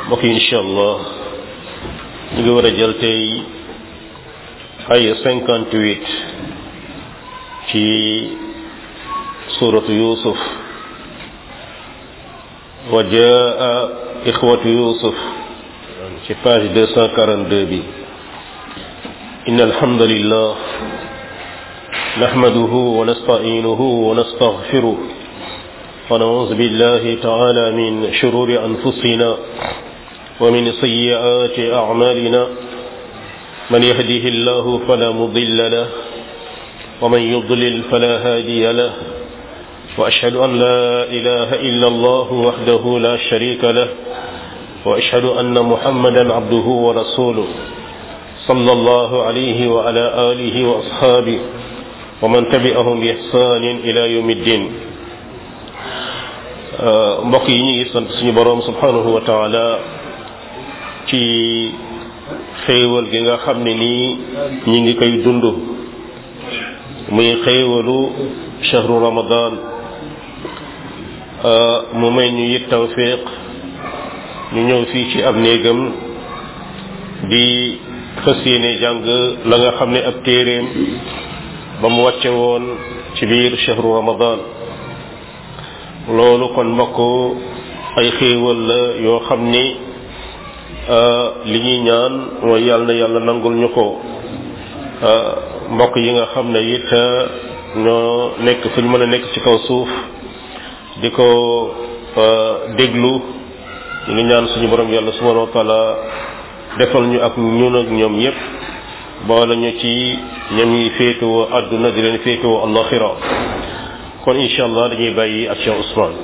mbokk yi incha allah ñu ngi war a jël tey ay cinquante huit ci suratu yusuf wa jaa ixwatu yusuf ci page deux cent quarante deux bi إن الحمد لله نحمده ونستعينه ونستغفره ونعوذ بالله تعالى من شرور أنفسنا ومن سيئات أعمالنا من يهده الله فلا مضل له ومن يضلل فلا هادي له وأشهد أن لا إله إلا الله وحده لا شريك له وأشهد أن محمدا عبده ورسوله صلى الله عليه وعلى آله وأصحابه ومن تبعهم بإحسان إلى يوم الدين mbokk yi ñu ngi sant suñu boroom subhanahu wa taala ci xéewal gi nga xam ne nii ñi ngi koy dund muy xéewalu chahru ramadan mu may ñu it tawfiq ñu ñëw fii ci ab néegam di fas yéene jàng la nga xam ne ab téeréem ba mu wàcce woon ci biir chahru ramadan loolu kon mbokk ay xéewal la yoo xam ni li ñuy ñaan mooy yàlla na yàlla nangul ñu ko mbokk yi nga xam ne it ñoo nekk fu ñu mën a nekk ci kaw suuf di ko déglu ñu ngi ñaan suñu borom yàlla subhanahu wa taala defal ñu ak ñun ak ñoom ñëpp boole ñu ci ñoom yi féetewoo àdduna di leen féetewoo allaxira kon incha allah dañuy bàyyi ak Cheikh Ousmane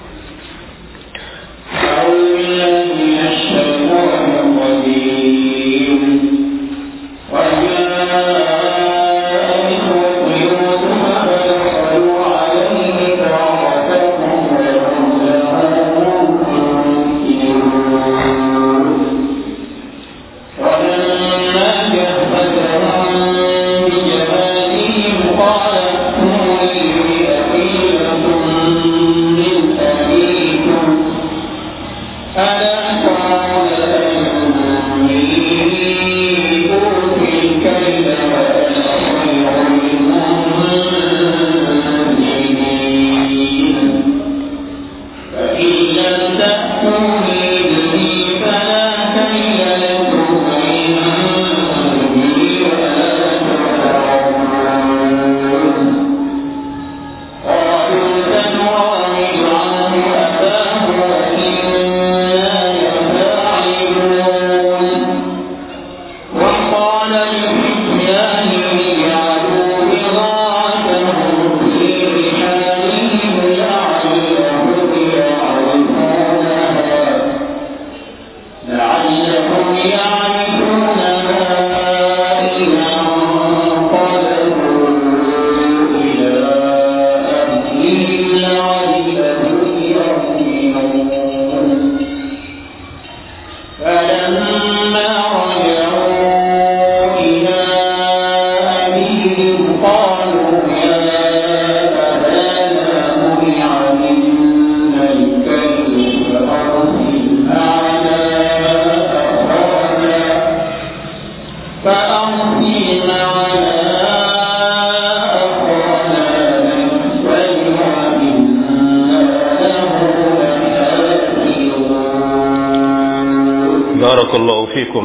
barakallahu fikum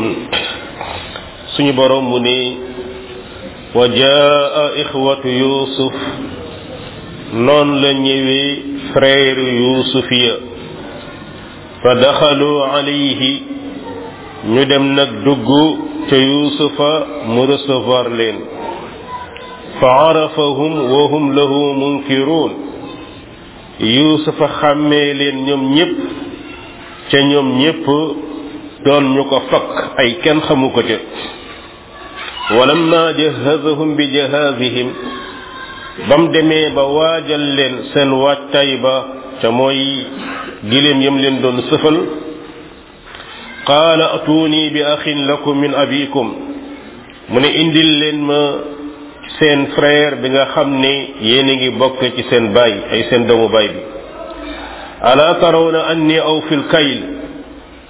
suñu borom mu ne wa jaa ixwatu yusuf noon la ñëwee frère yusuf ya fa daxalu alayhi ñu dem nag dugg ca yusufa mu recevoir leen fa arafahum wa hum lahu munkiruun yusufa xàmmee leen ñoom ñépp ca ñoom ñépp doon ñu ko fakk ay kenn xamu ko ca walamma jahazahum bi jahazihim bam demee ba waajal leen seen waajtaay ba ca mooy giléem yam leen doon sëfal qaala atuuni bi axin lakum min abikum mu ne indil leen ma seen frère bi nga xam ne yéen a ngi bokk ci seen baay ay seen doomu baay bi ala tarawna anni aw fil kayl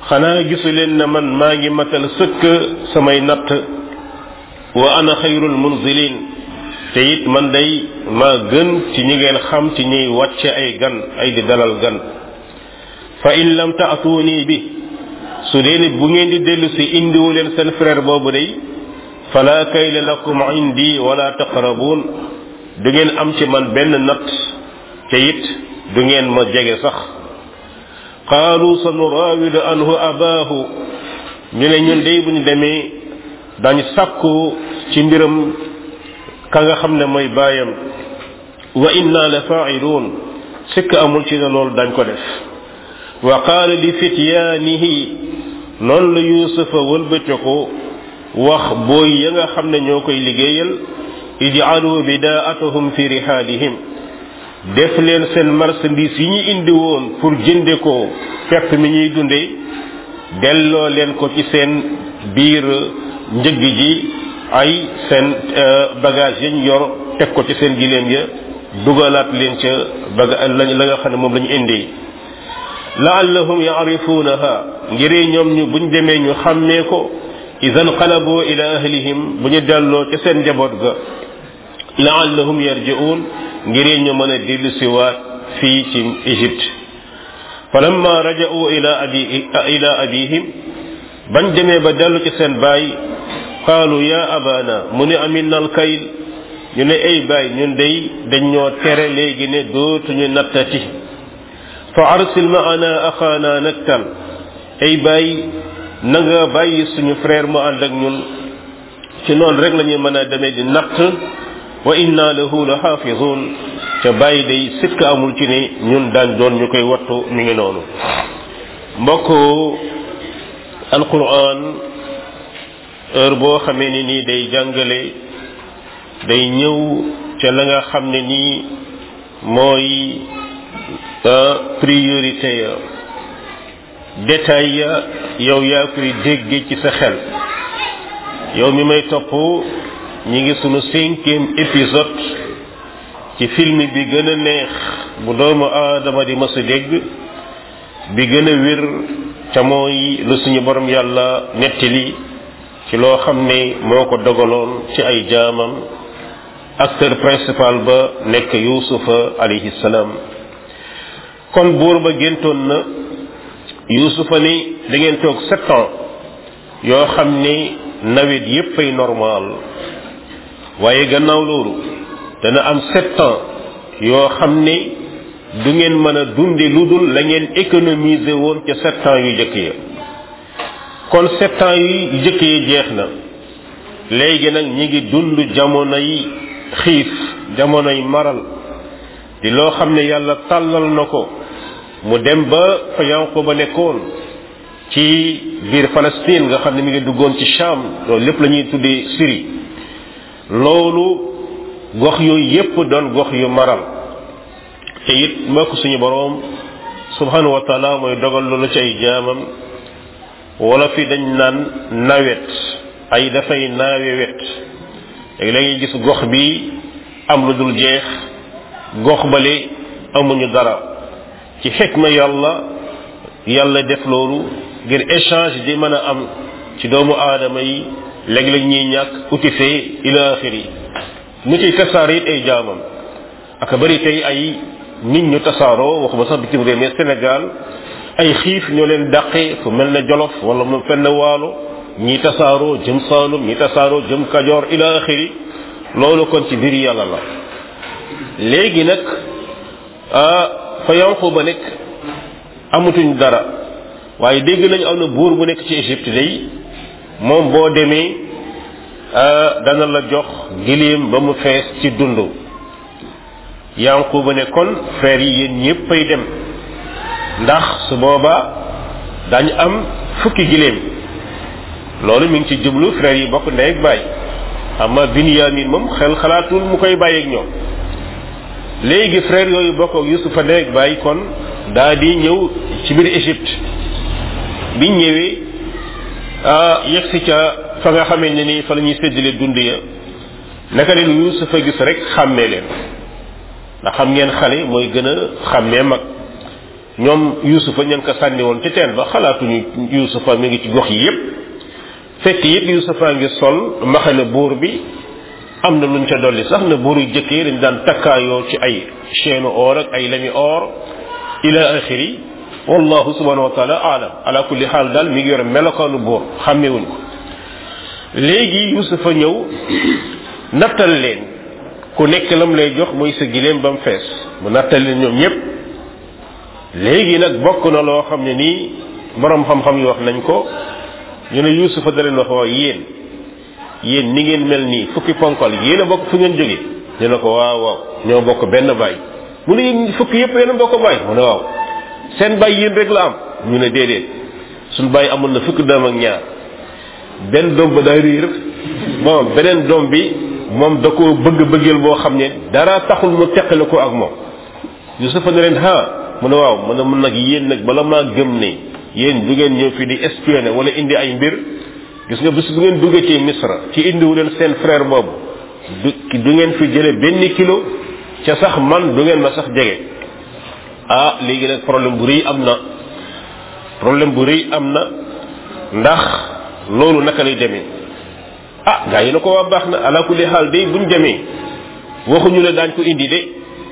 xanaa gisu leen ne man maa ngi matal sëkk samay natt wa ana xayrul munzilin te it man day maa gën ci ñi ngeen xam ci ñuy wàcce ay gan ay di dalal gan fa in lam taatuuni bi su dee nit bu ngeen di dellu si indiwu leen seen frère boobu day fala kayla lakum indi wala taqrabuun du ngeen am ci man benn natt te it du ngeen ma jege sax qaalu sa nuraawidu anhu abaahu ñu ne ñun day bu ñu demee dañu sàkku ci mbiram ka nga xam ne mooy baayam wa inna la faa'iluun sikk amul ci ne loolu dañ ko def wa qaala li fityaanihi noonu la yuusufa wëlbatiku wax booy ya nga xam ne ñoo koy liggéeyal ij'alu bidaa'atahum fi rihaalihim def leen seen marchandise yi ñu indi woon pour jënde ko pepp mi ñuy dunde delloo leen ko ci seen biir njëg ji ay seen bagage yañ yor teg ko ci seen giléem ya dugalaat leen ca baga la nga xam ne moom la ñu indi laallahum yaarifuunaha ngiree ñoom ñu buñ demee ñu xàmmee ko idan qalaboo ila ahlihim bu ñu delloo ca seen njaboot ga laallahum yarji'uun ngiree ñu mën a dellu siwaat fii ci Égypte falamma raja'u ila abi ila abihim bañ demee ba dellu ci seen baay qaalu ya abana mu ne aminna alkayl ñu ne ay baay ñun day dañ ñoo tere léegi ne dootuñu nattati fa arsil maana axaana naktal ay baay na nga bàyyi suñu frère mu ànd ak ñun ci noonu rek la ñuy mën a demee di natt wa inna lahu la xaafizun ca bàyyi day sikk amul ci ne ñun daan doon ñu koy wattu mi ngi noonu mbokk alquran heure boo xamee ni nii day jàngale day ñëw ca la nga xam ne nii mooy priorité ya détail ya yow yaa koy dégge ci sa xel yow mi may topp ñi ngi sunu cinquième épisode ci film bi gën a neex bu doomu aadama di mës a dégg bi gën a wér ca mooy lu suñu borom yàlla nettali ci loo xam ne moo ko dogaloon ci ay jaamam acteur principal ba nekk yuusufa alayhi salaam kon buur ba géntoon na yuusufa ni da ngeen toog sept ans yoo xam ne nawet yépp ay normal waaye gannaaw loolu dana am sept ans yoo xam ne du ngeen mën a dunde lu dul la ngeen économiser woon ca sept ans yu jëkk ya kon sept ans yu jëkk ya jeex na léegi nag ñi ngi dund jamonoy xiif jamonoy maral di loo xam ne yàlla tàllal na ko mu dem ba fa Yanquba nekkoon ci biir Palestine nga xam ne mi ngi duggoon ci Sham loolu lépp la ñuy tuddee Syrie loolu gox yooyu yépp doon gox yu maral te it mbokk suñu boroom subhanahu wa taala mooy dogal loolu ci ay jaamam wala fi dañ naan nawet ay dafay naawe wet léegi la ngay gis gox bi am lu dul jeex gox bale amuñu dara ci xikma yàlla yàlla def loolu ngir échange di mën a am ci doomu aadama yi léeg-léeg ñuy ñàkk uti fee ila axiri mu ciy tasaare it ay jaamam aka bari tey ay nit ñu tasaaroo waxuma sax bitim réew mais Sénégal ay xiif ñoo leen dàqe fu mel ne Jolof wala mu fenn waalo ñi tasaaroo jëm Saalum ñi tasaaroo jëm Kajoor ila axiri loolu kon ci biir yàlla la léegi nag fa Yanquba nekk amatuñ dara waaye dégg nañu am na buur bu nekk ci Égypte day moom boo demee dana la jox giléem ba mu fees ci dund Yanquba ne kon frère yi yéen ñéppay dem ndax su boobaa dañ am fukki giléem loolu mi ngi ci jublu frère yi bokk ndey ak baay amma Binyamin moom xel xalaatul mu koy bàyyi ak ñoom léegi frère yooyu bokk ak Yusufa ndey ak baay kon daa di ñëw ci biir Égypte biñ ñëwee yegg si ca fa nga xamee ne ni fa la ñuy séddale dund ya naka leen Yusufa gis rek xàmmee leen ndax xam ngeen xale mooy gën a xàmmee mag ñoom yusufa ñan ko sànni woon ci teen ba xalaatuñu yusufa mi ngi ci gox yi yépp fekk it yusufa ngi sol maxane buur bi am na luñ ca dolli sax na buur yu jëkk yi dañ daan takkaayoo ci ay chaîne or ak ay lami or ila axiri wallahu subhanahu wa taala alam ala kulli xaal daal mi ngi yore melokaanu buur xàmmewuñ ko léegi yusufa ñëw nattal leen ku nekk lam lay jox mooy sa gileem ba mu fees mu nattal leen ñoom ñépp léegi nag bokk na loo xam ne nii borom xam-xam yi wax nañ ko ñu ne yusufa da leen wax waaw yéen yéen ni ngeen mel nii fukki ponkal yéen a bokk fu ngeen jóge ñu ne ko waaw waaw ñoo bokk benn baay mu ne yéen fukki yépp yéen a bokk baay mu ne waaw seen baay yéen rek la am ñu ne déedéet suñ baay amoon na fukki doom ak ñaar benn doom ba daa riir bon beneen doom bi moom da ko bëgg bëggeel boo xam ne dara taxul mu teqale ko ak moom yusufa ne leen ha mu ne waaw mu ne mun nag yéen nag bala maa gëm ne yéen du ngeen ñëw fi di espionné wala indi ay mbir gis nga bis bu ngeen duggee ci misra ci indiwu leen seen frère boobu du du ngeen fi jële benn kilo ca sax man du ngeen ma sax jege ah léegi nag problème bu rëy am na problème bu rëy am na ndax loolu naka lay demee ah gaa yi na ko waa baax na ala kulli xaal day buñ demee waxuñu ne daañ ko indi de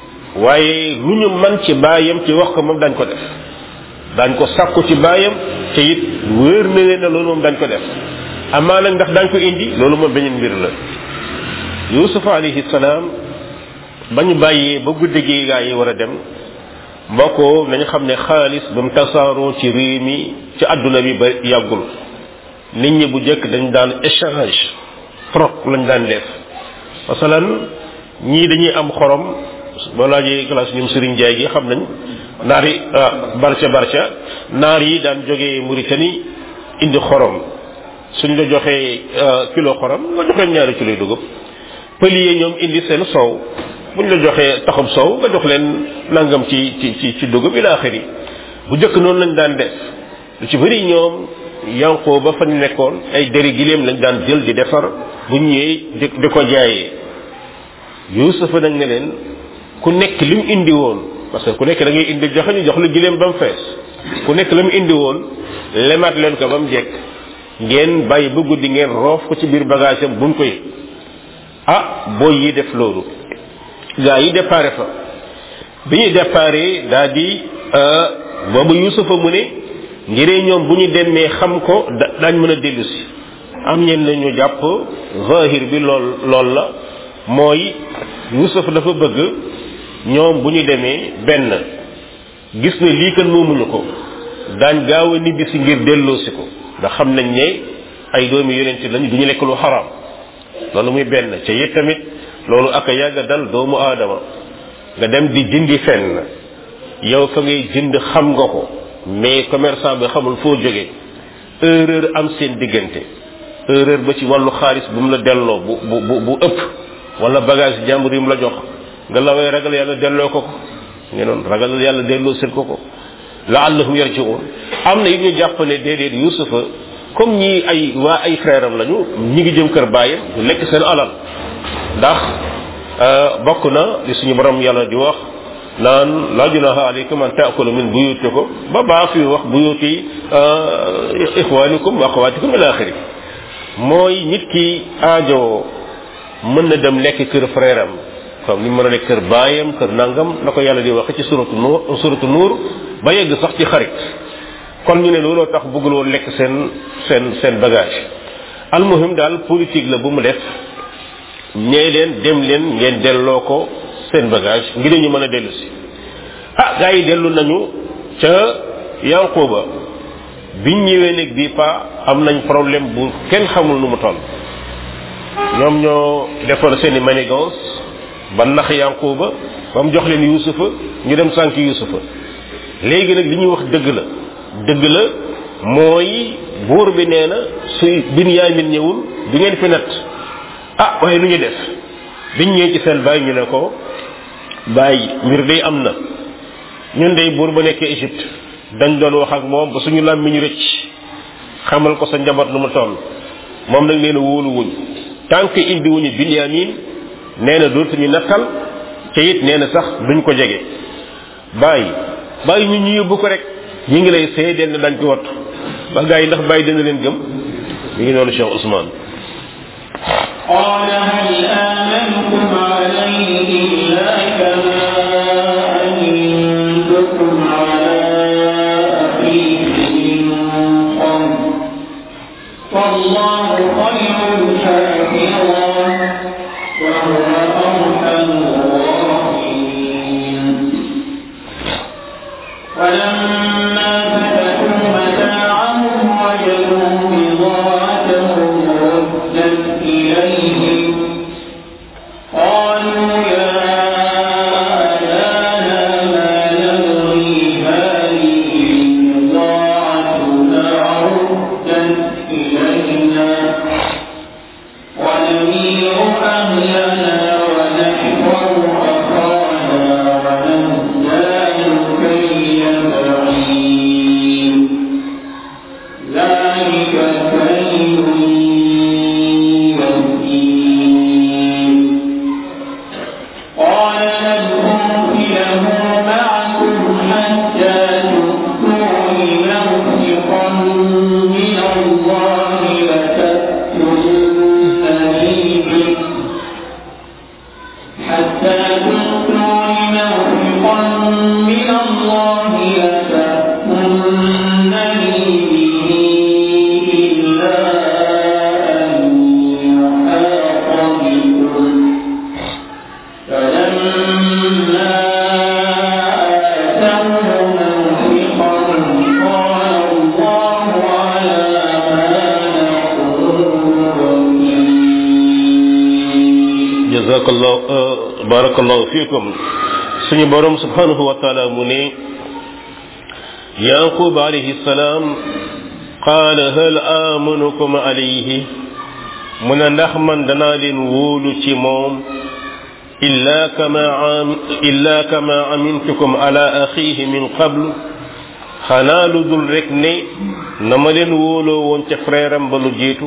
waaye lu ñu man ci baayam ci wax ko moom dañ ko def dañ ko sàkku ci baayam te it wéer na leen ne loolu moom dañ ko def amaa nag ndax dañ ko indi loolu moom beneen mbir la yusufa alayhi salaam ba ñu bàyyee ba guddi gi gaa yi war a dem mbokkoo nañu xam ne xaalis ba mu tasaaroo ci réew mi ci àdduna bi ba yàggul nit ñi bu jëkk dañ daan échange troc lañ daan def masalan ñii dañuy am xorom boo laajee classe ñoom Serigne Ndiaye gi xam nañ naar yi barca barca naar yi daan jógee Mauritanie indi xorom suñ la joxee kilo xorom nga joxe ñaari kilo dugub pël yi ñoom indi seen soow buñ la joxee taxub soow nga jox leen nangam ci ci ci ci dugub ila axiri bu jëkk noonu lañ daan def lu ci bëri ñoom yanqoo ba fa ñu nekkoon ay deri gileem lañ daan jël di defar bu ñëwee di di ko jaayee yusufa nag ne leen ku nekk li mu indi woon parce que ku nekk da ngay indi joxe ñu jox la gileem ba mu fees ku nekk la mu indi woon lemaat leen ko ba mu jekk ngeen bàyyi ba guddi ngeen roof ko ci biir bagage am buñ ko yëg ah booy yi def loolu gaa yi déparé fa bi ñu déparé daa di boobu yusufa mu ne ngiree ñoom bu ñu demee xam ko da daañ mën a dellu si am ñeen la ñu jàpp zahir bi lool lool la mooy yusuf dafa bëgg ñoom bu ñu demee benn gis ne lii kan moomuñu ko daañ gaaw a nibbi si ngir delloosi ko ndax xam nañ ne ay doomi yonente lañu du ñu lekk lu xaraam loolu muy benn ca it tamit loolu ak a yàgg dal doomu aadama nga dem di jëndi fenn yow fa ngay jënd xam nga ko mais commerçant bi xamul foo jóge erreur am seen diggante erreur ba ci wàllu xaalis bu mu la delloo bu bu bu ëpp wala bagage jàmbur yi mu la jox nga la way ragal yàlla delloo ko ko nga noonu ragal yàlla delloo seen ko ko laallahum yarjiun am na it ñu jàpp ne déedéet yusufa comme ñi ay waa ay frère am lañu ñi ngi jëm kër bàyyam ñu lekk seen alal ndax bokk na li suñu borom yàlla di wax naan la junaha alaykum an taakulu min buyutikum ba baa fi wax buyuti ixwanikum wa axawatikum ila axiri mooy nit ki aajo mën na dem lekk kër frère am comme ni mën a lekk kër baayam kër nangam na ko yàlla di waxe ci suratu nuur suratu nuur ba yegg sax ci xarit kon ñu ne looloo tax bëggul woon lekk seen seen seen bagage almuhim daal politique la bu mu def ñee leen dem leen ngeen delloo ko seen bagage ngir ñu mën a dellu si ah gars yi dellu nañu ca yanquba biñ ñëwee nag bii pa am nañ problème bu kenn xamul nu mu toll ñoom ñoo defoon seen i manigance ba nax yanquba ba mu jox leen yusufa ñu dem sànk yusufa léegi nag li ñuy wax dëgg la dëgg la mooy buur bi nee na suy binyaamin ñëwul du ngeen fi natt ah waaye lu ñu def biñ ñëwee ci seen bàyyi ñu ne ko bàyyi mbir day am na ñun day buur ba nekkee Égypte dañ doon wax ak moom ba suñu làmmiñ rëcc xamal ko sa njaboot lu mu toll moom nag nee na wóolu wuñ tant que indi wuñu binyamin nee na dootuñu nattal te it nee na sax duñ ko jege bàyyi bàyyi ñu ñu yóbbu ko rek ñi ngi lay seedeel ne dañ ko wattu ba gars yi ndax bàyyi dina leen gëm mi ngi noonu Cheikh Ousmane قال هل آمنكم عليه إلا كما أمنتكم على أخيه من قبل فالله خير حافظا وهو أرحم الراحمين ولما فتحوا متاعهم وجدوا بضاعتهم ردت إليهم قالوا يا أبانا ما نبغي هذه بضاعتنا ردت إلينا ونمير أهلنا ونحفظ أخانا ونزداد كيل بعيد ذلك كيل يسير قال لهم له معكم حتى تؤتون موثقا من الله لتأتونني به حتى تؤتون موثقا من الله لتأتونني به إلا أن يحاط بكم فلما آتوه موثقا قال الله على ما نقول وكيل jazakallahu barakallahu fikum suñu borom subhanahu wa taala mu ne yaqub alayhi salam qaala hal amanukum alayhi mu ne ndax man danaa leen wóolu ci moom illa kama am illa kama amintukum ala axihi min qabl xanaa lu dul rek ne na ma leen wóoloo woon ca frère am ba lu jiitu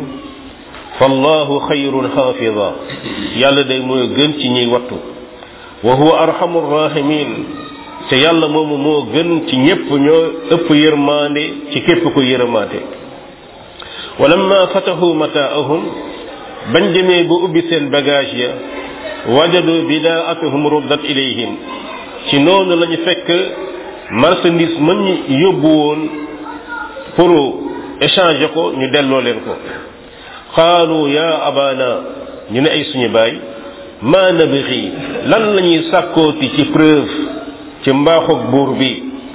fallahu xayrun xaafida yàlla day mooy gën ci ñiy wattu wa huwa arhamu rahimin te yàlla moomu moo gën ci ñépp ñoo ëpp yërmaande ci képp ko yërmaate walamma fatahu mataahum bañ demee ba ubbi seen bagage ya wajadu bidaatahum ruddat ilayhim ci noonu lañu fekk marchandise mën ñu yóbbu woon pour échanger ko ñu delloo leen ko qaalu ya abana ñu ne ay suñu baay ma nabixi lan la ñuy sàkkooti ci preuve ci mbaaxug buur bi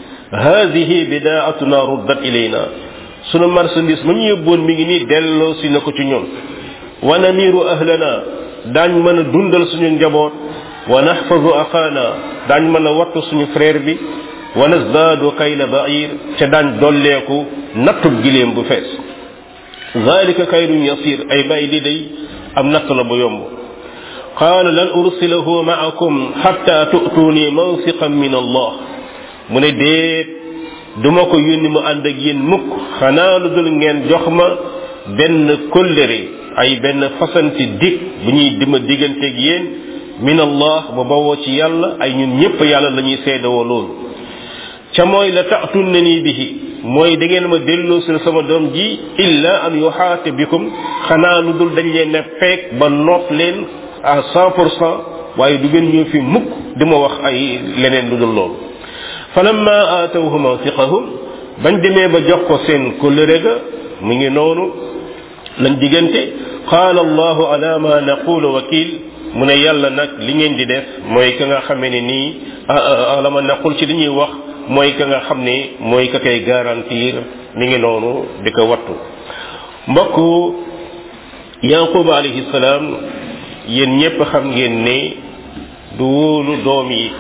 hadihi bidaatuna ruddat ilayna sunu marchandise ma ñu yóbboon mi ngi nii delloo si na ko ci ñun wa namiru ahlana daañ mën a dundal suñu njaboot wa naxfazu axaana daañ mën a wattu suñu frère bi wa nasdaadu kayla bair ca daañ dolleeku nattub gileem bu fees zalika kayrun yasir ay bàyyi li day am natt la bu yomb qaala lan ursilahu maakum xatta tu'tuuni mawsiqan min allah mu ne déet duma ko yónni mu ànd ak yéen mukk xanaa lu dul ngeen jox ma benn kóllëre ay benn fasanti dig bu ñuy dima digganteeg yéen min allah ba bawoo ci yàlla ay ñun ñëpp yàlla la ñuy seedawoo loolu ca mooy la ta'tunna nii bihi mooy da ngeen ma delloo si sama doom ji illa an yuxaate bikum xanaa lu dul dañ leen ne feek ba noot leen à cent pour cent waaye du ngeen ñëw fi mukk di ma wax ay leneen lu dul loolu falamma aatawhu mawsiqahum bañ demee ba jox ko seen kóllëre ga mu ngi noonu lañ diggante qaala allahu ala ma naqulu wakil mu ne yàlla nag li ngeen di def mooy ka nga xamee ne nii ala ma naqul ci li ñuy wax mooy ka nga xam ne mooy ka koy garantir mi ngi noonu di ko wattu mbokk yaquba alayhi salaam yéen ñépp xam ngeen ne du wóolu doom yi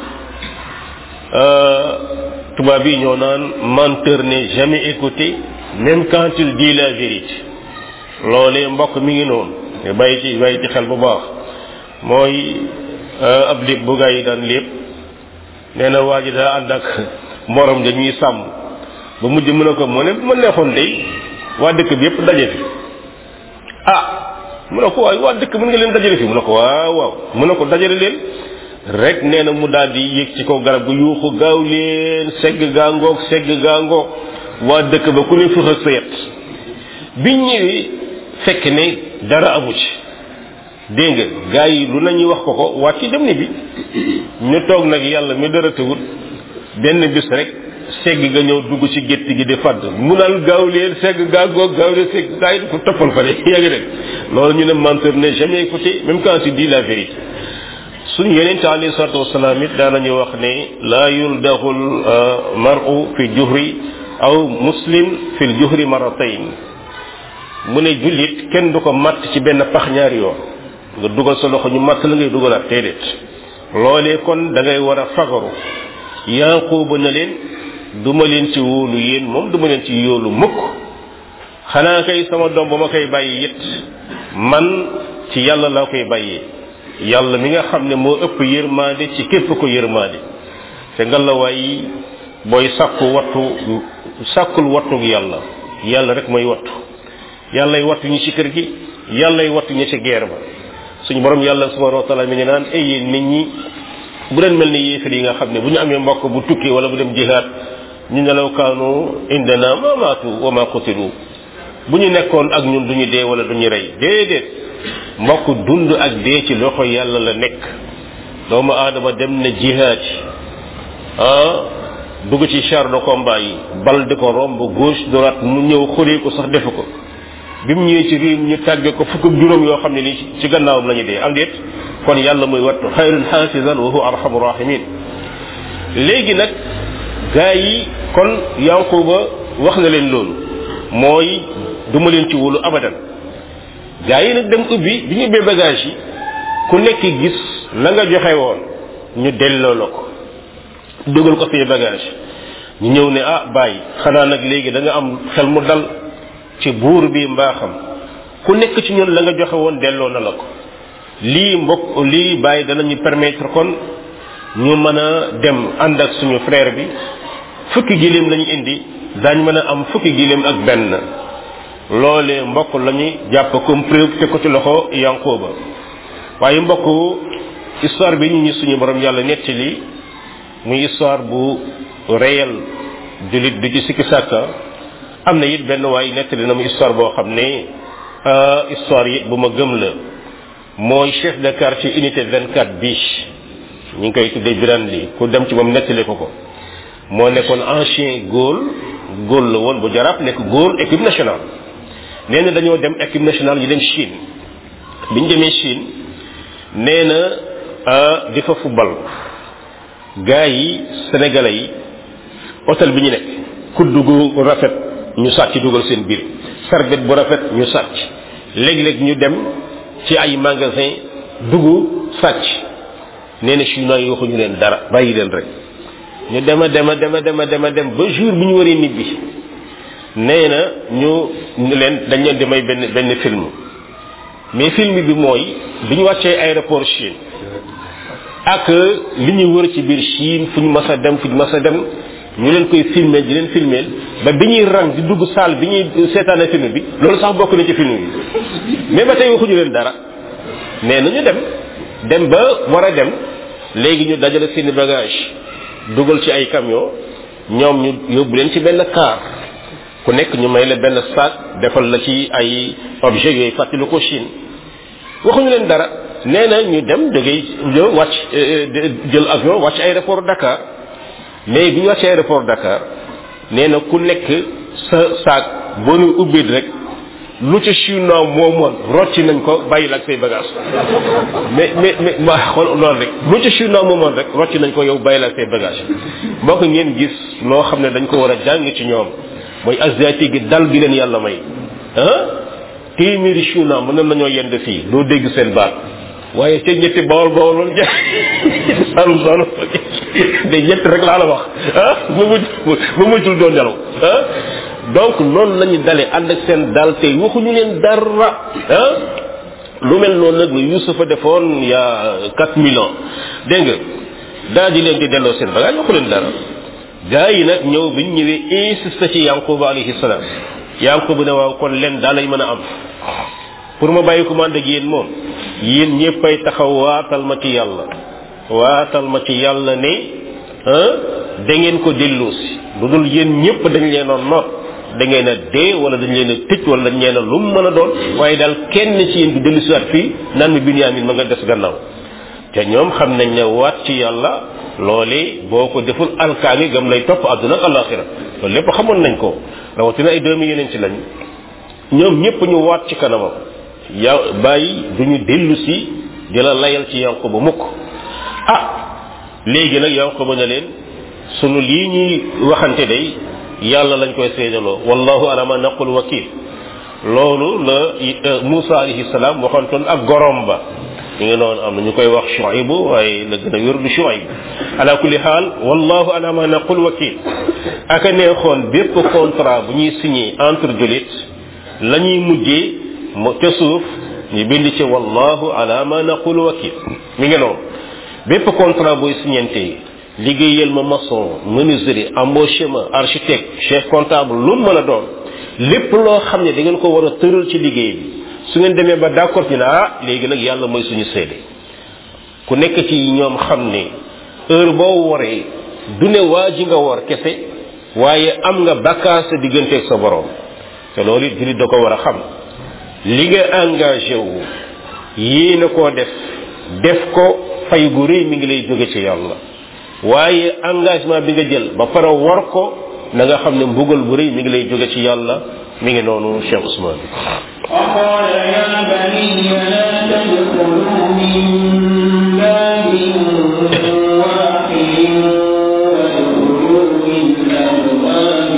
tubaab yi ñoo naan menteur n'est jamais écouté même quand il dit la vérité loolee mbokk mi ngi noonu te bàyyi ci bàyyi ci xel bu baax mooy ab lépp bu gaa yi daan lépp nee na waa ji daa ànd ak morom dañuy sàmm ba mujj mën a ko mu ne ma neexoon day waa dëkk bi yépp daje fi ah mu ne ko waay waa dëkk mën nga leen dajale fi mu ne ko waaw waaw mu ne ko dajale leen rek nee na mu daal di yëg ci kaw garab gu yuuxu gaaw leen segg gaangoog segg gaangoog waa dëkk ba ku ne fëx ak sa yet biñ ñëwee fekk ne dara amu ci dégg nga gars yi lu nañuy wax ko ko wàcc dem ni bi ñu toog nag yàlla mi dara tëwut benn bis rek segg nga ñëw dugg ci gétt gi di fadd mu naan gaaw leen segg gaangoog gaaw leen segg gars yi ko toppal ko de yaa ngi dégg loolu ñu ne menteur n'est jamais écouté même quand tu dis la vérité suñu yeneen ta alayhi salatu wasalaam it daanañu wax ne laa yuldaxul maru fi juhri aw muslim fi juhri maratayn mu ne jullit kenn du ko matt ci benn pax ñaari yoon nga dugal sa loxo ñu matt la ngay dugalaat déedéet loolee kon da ngay war a fagaru yanquuba na leen duma leen ci wóolu yéen moom duma leen ci yóolu mukk xanaa kay sama doom ba ma koy bàyyi it man ci yàlla laa koy bàyyee yàlla mi nga xam ne moo ëpp yërmaande ci képp ko yërmaande te ngalawaay booy sàkku wattu sàkkul wattug yàlla yàlla rek mooy wattu yàllay wattu ñi ci kër gi yàllay wattu ñi ci geer ba suñu borom yàlla subhanahu wa taala mi ngi naan ay yéen nit ñi bu leen mel ni yéefar yi nga xam ne bu ñu amee mbokk bu tukki wala bu dem jihaad ñu nelaw kaanu indana ma maatu wa ma qutilu bu ñu nekkoon ak ñun duñu dee wala duñu rey déedéet mbokk dund ak dee ci loxo yàlla la nekk doomu aadama dem na jihaad ah dugg ci char de combat yi bal di ko romb gauche droite mu ñëw xuree ko sax defu ko bi mu ñëwee ci riim ñu tàgge ko fukk ak juróom yoo xam ne ni ci gannaawam la ñu dee am déet kon yàlla muy wattu xayrun xaasisan wa huwa arhamu rahimin léegi nag gaa yi kon yanquba wax na leen loolu mooy duma leen ci wóolu abadan gaa yi nag dem ubbi bi ñu ubbee bagage yi ku nekk gis la nga joxe woon ñu delloo la ko dugal ko fii bagage ñu ñëw ne ah bàyyi xanaa nag léegi da nga am xel mu dal ci buur bi mbaaxam ku nekk ci ñun la nga joxe woon delloo na la ko lii mbokk lii bàyyi danañu permettre kon ñu mën a dem ànd ak suñu frère bi fukki giléem lañu indi daañ mën a am fukki giléem ak benn loolee mbokk lañu jàpp comme preuve te ko ci loxo yanqooba waaye mbokk histoire bi ñu ñi suñu borom yàlla nettali muy histoire bu réel julit du ci sikki sàkka am na it benn waay nettali na mu histoire boo xam ne histoire yi bu ma gëm la mooy chef de quartier unité 24 biche ñu ngi koy tuddee biran li ku dem ci moom nettali ko ko moo nekkoon ancien góol góol la woon bu jaraaf nekk góol équipe nationale nee na dañoo dem équipe nationale ñu dem Chine bi ñu demee Chine nee na di fa football gars yi sénégalais yi hôtel bi ñu nekk kudd gu rafet ñu sàcc dugal seen biir sarbet bu rafet ñu sàcc léeg-léeg ñu dem ci ay magasin dugg sàcc nee na chinois yi waxuñu leen dara bàyyi leen rek ñu dema dema dema dema dema dem ba jour bi ñu waree nibbi nee na ñu leen dañ leen di may benn benn film mais film bi mooy bi ñu wàccee aéroport Chine ak li ñuy wër ci biir Chine fu ñu mas a dem fu ñu mas a dem ñu leen koy filmer di leen filmer ba bi ñuy rang di dugg salle bi ñuy seetaane film bi loolu sax bokk na ci film bi mais ba tey waxuñu leen dara mais nañu dem dem ba war a dem léegi ñu dajale seeni bagage dugal ci ay camion ñoom ñu yóbbu leen ci benn car ku nekk ñu may la benn sac defal la ci ay objet yooyu fàttali ko Chine waxuñu leen dara nee na ñu dem jógee ñëw wàcc jël avion wàcc aéroport Dakar mais bi ñu wàcc aéroport Dakar nee na ku nekk sa sac boo ñu ubbee rek lu ca chinois moomoon rocci nañ ko bàyyi la ak say bagage mais mais mais ma xool loolu rek lu ca chinois moomoon rek rocci nañ ko yow bàyyi la ak say bagage moo ko ngeen gis loo xam ne dañ ko war a jàng ci ñoom mooy asiatique gi dal gi leen yàlla may ah téeméeri chinois mën nañoo yend fii doo dégg seen baat waaye ca ñetti bawol bawol loolu jeex salum salum de ñett rek laa la wax ah mu mucc mu muccul doon nelaw ah donc noonu lañu dale ànd ak seen dal tey waxuñu leen dara ah lu mel noonu nag lu Yusufa defoon ya quatre mille ans dégg nga daa di leen di delloo seen bagage waxu leen dara gaa yi nag ñëw biñ ñëwee insisté ci yanquba alayhi salaam yanquba ne waaw kon leen daa lay mën a am pour ma bàyyi commande ak yéen moom yéen ñëppay taxaw waatal ma ci yàlla waatal ma ci yàlla ne da ngeen ko dellusi lu dul yéen ñëpp dañ leen a noot da ngeen a dee wala dañ leen a tëj wala dañ leen a lu mu mën a doon waaye daal kenn ci yéen du dellusiwaat fii naan mi Binyaamin ma nga des gannaaw te ñoom xam nañ ne waat ci yàlla loole boo ko deful alkaangi gam lay topp àdduna ak alaxira loolu lépp xamoon nañ ko rawatina ay doomi yeneen ci lañ ñoom ñëpp ñu waat ci kanamam ya bàyyi duñu dellu si di la layal ci yanko ba mukk ah léegi nag yanko ba ne leen sunu lii ñuy waxante day yàlla lañ koy seedaloo wallahu ala ma naqul wakil loolu la Musa alayhi salaam waxantoon ak gorom ba ñu ngi noonu am na ñu koy wax Shuaybu waaye la gën a wér du Shuayb ala kulli xaal wallahu ala ma naqul wakil aka neexoon bépp contrat bu ñuy signé entre julit la ñuy mujjee mo ca suuf ñu bind ci wallahu ala ma naqul wakil mi ngi noonu bépp contrat booy signante liggéeyal ma maçon menuiserie embauché ma architecte chef comptable lu mu mën a doon lépp loo xam ne da ngeen ko war a tëral ci liggéey bi su ngeen demee ba d'accord ci ne ah léegi nag yàlla mooy suñu seede ku nekk ci ñoom xam ne heure boo waree du ne waa ji nga war kese waaye am nga bakkaar sa digganteeg sa borom te loolu it jullit da ko war a xam li nga engagé wu yii na koo def def ko fay gu rëy mi ngi lay jóge ci yàlla waaye engagement bi nga jël ba pare war ko na nga xam ne mbugal bu rëy mi ngi lay jóge ci yàlla mi ngi noonu Cheikh Ousmane وقال يا بني لا تدخلوا من باب واحد وادخلوا من أبواب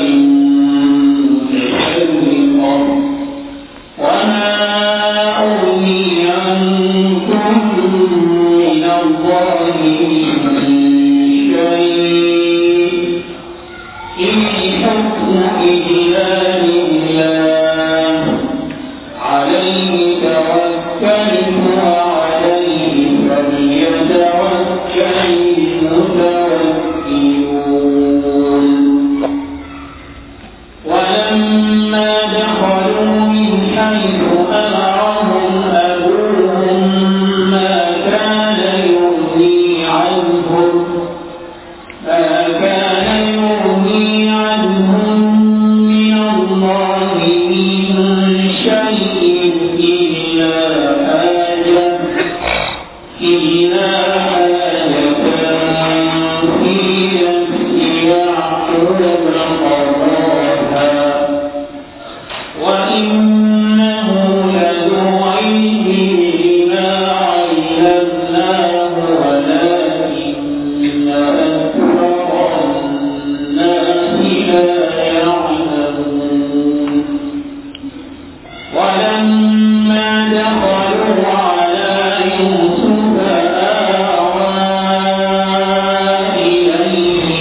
متفرقة وما أغني عنكم من الله من شيء إن الحكم إلا لله عليه توكلت وعليه فليتوكل المتوكلون ولما دخلوا من حيث أمرهم أبوهم ما كان يغني عنهم ما كان يغني عنهم من الله من شيء إلا حاجة إلا حاجة في نفس يعقوب قضاها وإنه لذو علم لما علمناه ولكن أكثر الناس لا يعلمون ولما دخلوا على يوسف آوى إليه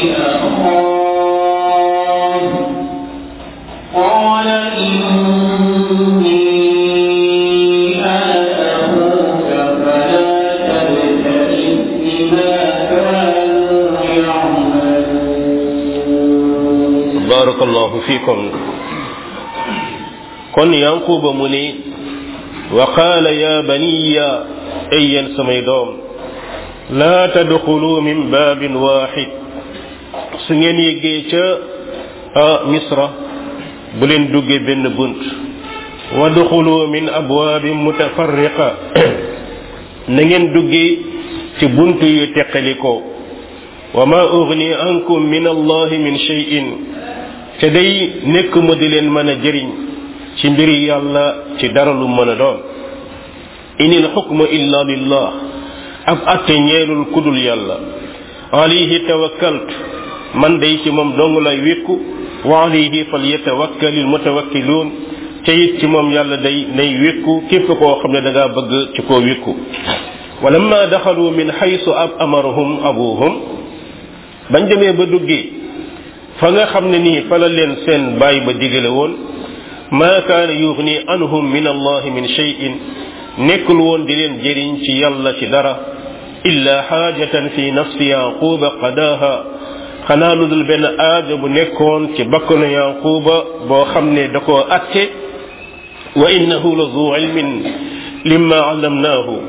أخاه قال إني أنا أخوك فلا تبتئس بما كانوا يعملون barakallahu fikum kon yanquba mu ne wa qaala ya baniya ay yéen samay doom laa tadxulu min baabin waaxid su ngeen yeggee ca a misra bu leen duggee benn bunt wadxulu min abwaabin mutafarriqa na ngeen duggee ci bunt yu teqalikoo wa ma ugni ankum min allahi min cheyin te day nekk ma di leen mën a jëriñ ci mbiri yàlla ci dara lu mën a doon inil xukma illa lillah ab atte ñeelul kudul yàlla alayhi tawakkaltu man day ci moom dong lay wékku wa alayhi fal yatawakkalil mutawakkiluun te it ci moom yàlla day nay wékku képp koo xam ne da ngaa bëgg ci koo wékku walamma daxalu min xaysu ab amarahum abuhum bañ demee ba duggee fa nga xam ne nii fa la leen seen baay ba digale woon ma kaana yuxni anhum min allah min cheyin nekkul woon di leen jëriñ ci yàlla ci dara illa xaajatan fi nafsi yaquba qadaha xanaa lu dul benn aaja bu nekkoon ci bakkanu yaquba boo xam ne da koo atte wa innahu la zu ilmin limma allamnaahu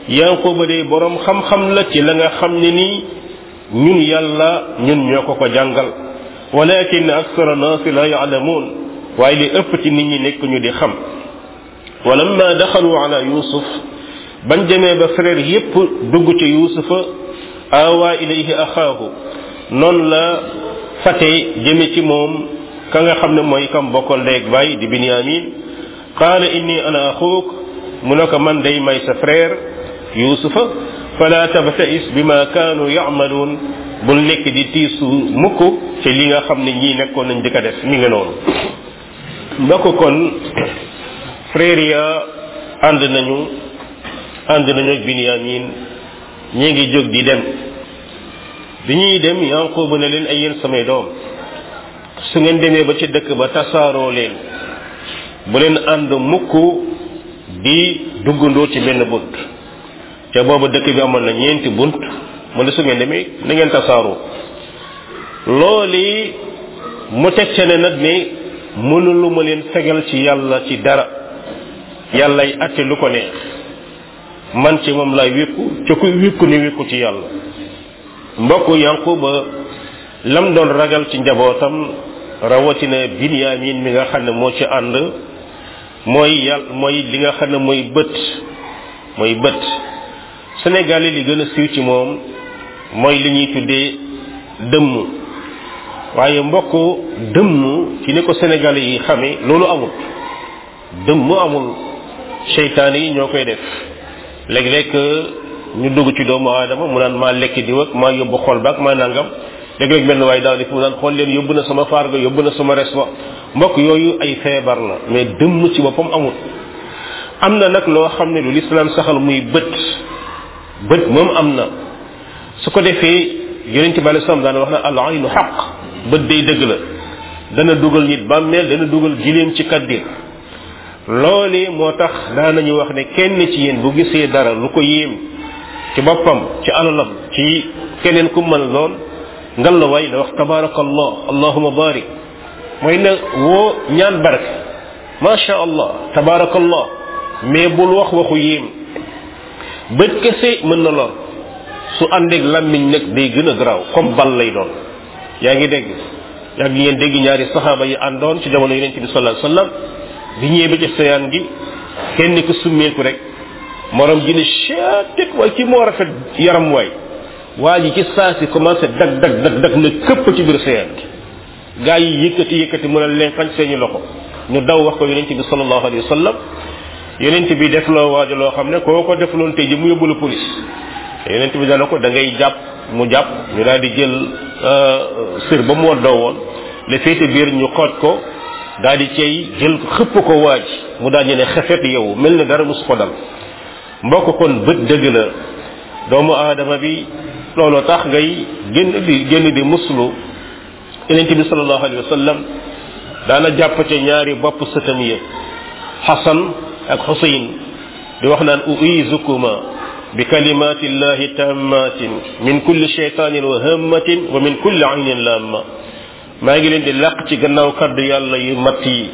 yanquba de borom xam-xam la ci la nga xam ne nii ñun yàlla ñun ñoo ko ko jàngal walakin aksara naasi la yaalamuun waaye li ëpp ci nit ñi nekk ñu di xam walamma daxalu ala yusuf bañ demee ba frère yépp dugg ci yusufa awa ilayhi axaahu noonu la fate jëme ci moom ka nga xam ne mooy kam bokkal ndeeg baay di binyamin qaala inni ana axuuk mu ne ko man day may sa frère yusufa fala tabtais bima kaanu yamaluun bul nekk di tiisu mukk ci li nga xam ne ñii nekkoon nañ di ko def mi nga noonu mbokk kon frère ya ànd nañu ànd nañu ak binyamin ñi ngi jóg di dem bi ñuy dem yanquba ne leen ay yéen samay doom su ngeen demee ba ci dëkk ba tasaaroo leen bu leen ànd mukk di duggandoo ci benn bunt te booba dëkk bi amoon na ñeenti bunt mu ne su ngeen demee na ngeen tasaaroo looli mu teg ca ne nag ne mënulu ma leen fegal ci yàlla ci dara yàllay atte lu ko neex man ci moom lay wékku ca kuy wékku ni wékku ci yàlla mbokk yanquba lam doon ragal ci njabootam rawatina binyamin mi nga xam ne moo ci ànd mooy yàlla mooy li nga xam ne mooy bët mooy bët Sénégal li gën a siiw ci moom mooy li ñuy tuddee dëmm waaye mbokk dëmm ci ni ko Sénégalais yi xamee loolu amul dëmm amul seytaane yi ñoo koy def léeg-léeg ñu dugg ci doomu aadama mu naan maa lekk di wak maa yóbbu xol baak maa nangam léeg-léeg benn waaye daal def mu naan xool leen yóbbu na sama farga yóbbu na sama res ba mbokk yooyu ay feebar la mais dëmm ci boppam amul am na nag loo xam ne lu lislaam saxal muy bët bët moom am na su ko defee yonente bi alei salaam daan wax na al aynu xaq bët day dëgg la dana dugal nit bàmmeel dana dugal gileem ci kaddir loolee moo tax daanañu wax ne kenn ci yéen bu gisee dara lu ko yéem ci boppam ci alalam ci keneen ku mën lool ngal la waay na wax tabarakallah allahuma barik mooy na woo ñaan barke macha allah tabarakallah mais bul wax waxu yéem bët kese mën na lor su àndeeg lammiñ nag day gën a garaaw comme bal lay doon yaa ngi dégg yaa ngi ngeen dégg ñaari saxaaba yi àndoon ci jamono yonente bi sallallahu alayhi wasallam bi ñëwee ba ci seyaan gi kenn ku summeeku rek morom ji ne chetet waay ci moo rafet yaram waay waa ji ci saa si commencé dag dag dag dag na këpp ci biir seyaan gi gaa yi yëkkati yëkkati mën a leen xañ seeni loxo ñu daw wax ko yonente bi sallallahu alayhi wasallam yonent bi def loo waajo loo xam ne koo ko def loon tey ji mu yóbbu la police yonent bi dana ko da ngay jàpp mu jàpp ñu daal di jël sër ba mu waddoo woon le féete biir ñu xooj ko daal di cay jël xëpp ko waaj mu daal ñu ne xefet yow mel ne dara mus ko dal mbokk kon bët dëgg la doomu aadama bi looloo tax ngay génn di génn di muslu yonent bi sallallahu alayhi wa sallam daana jàpp ca ñaari bopp sëtam yi xasan ak xusayn di wax naan uizukuma bi kalimati llahi tammatin min kulli shaytanin wa hammatin wa min kulli aynin lamma maa ngi leen di làq ci gannaaw kaddu yàlla yu matt yi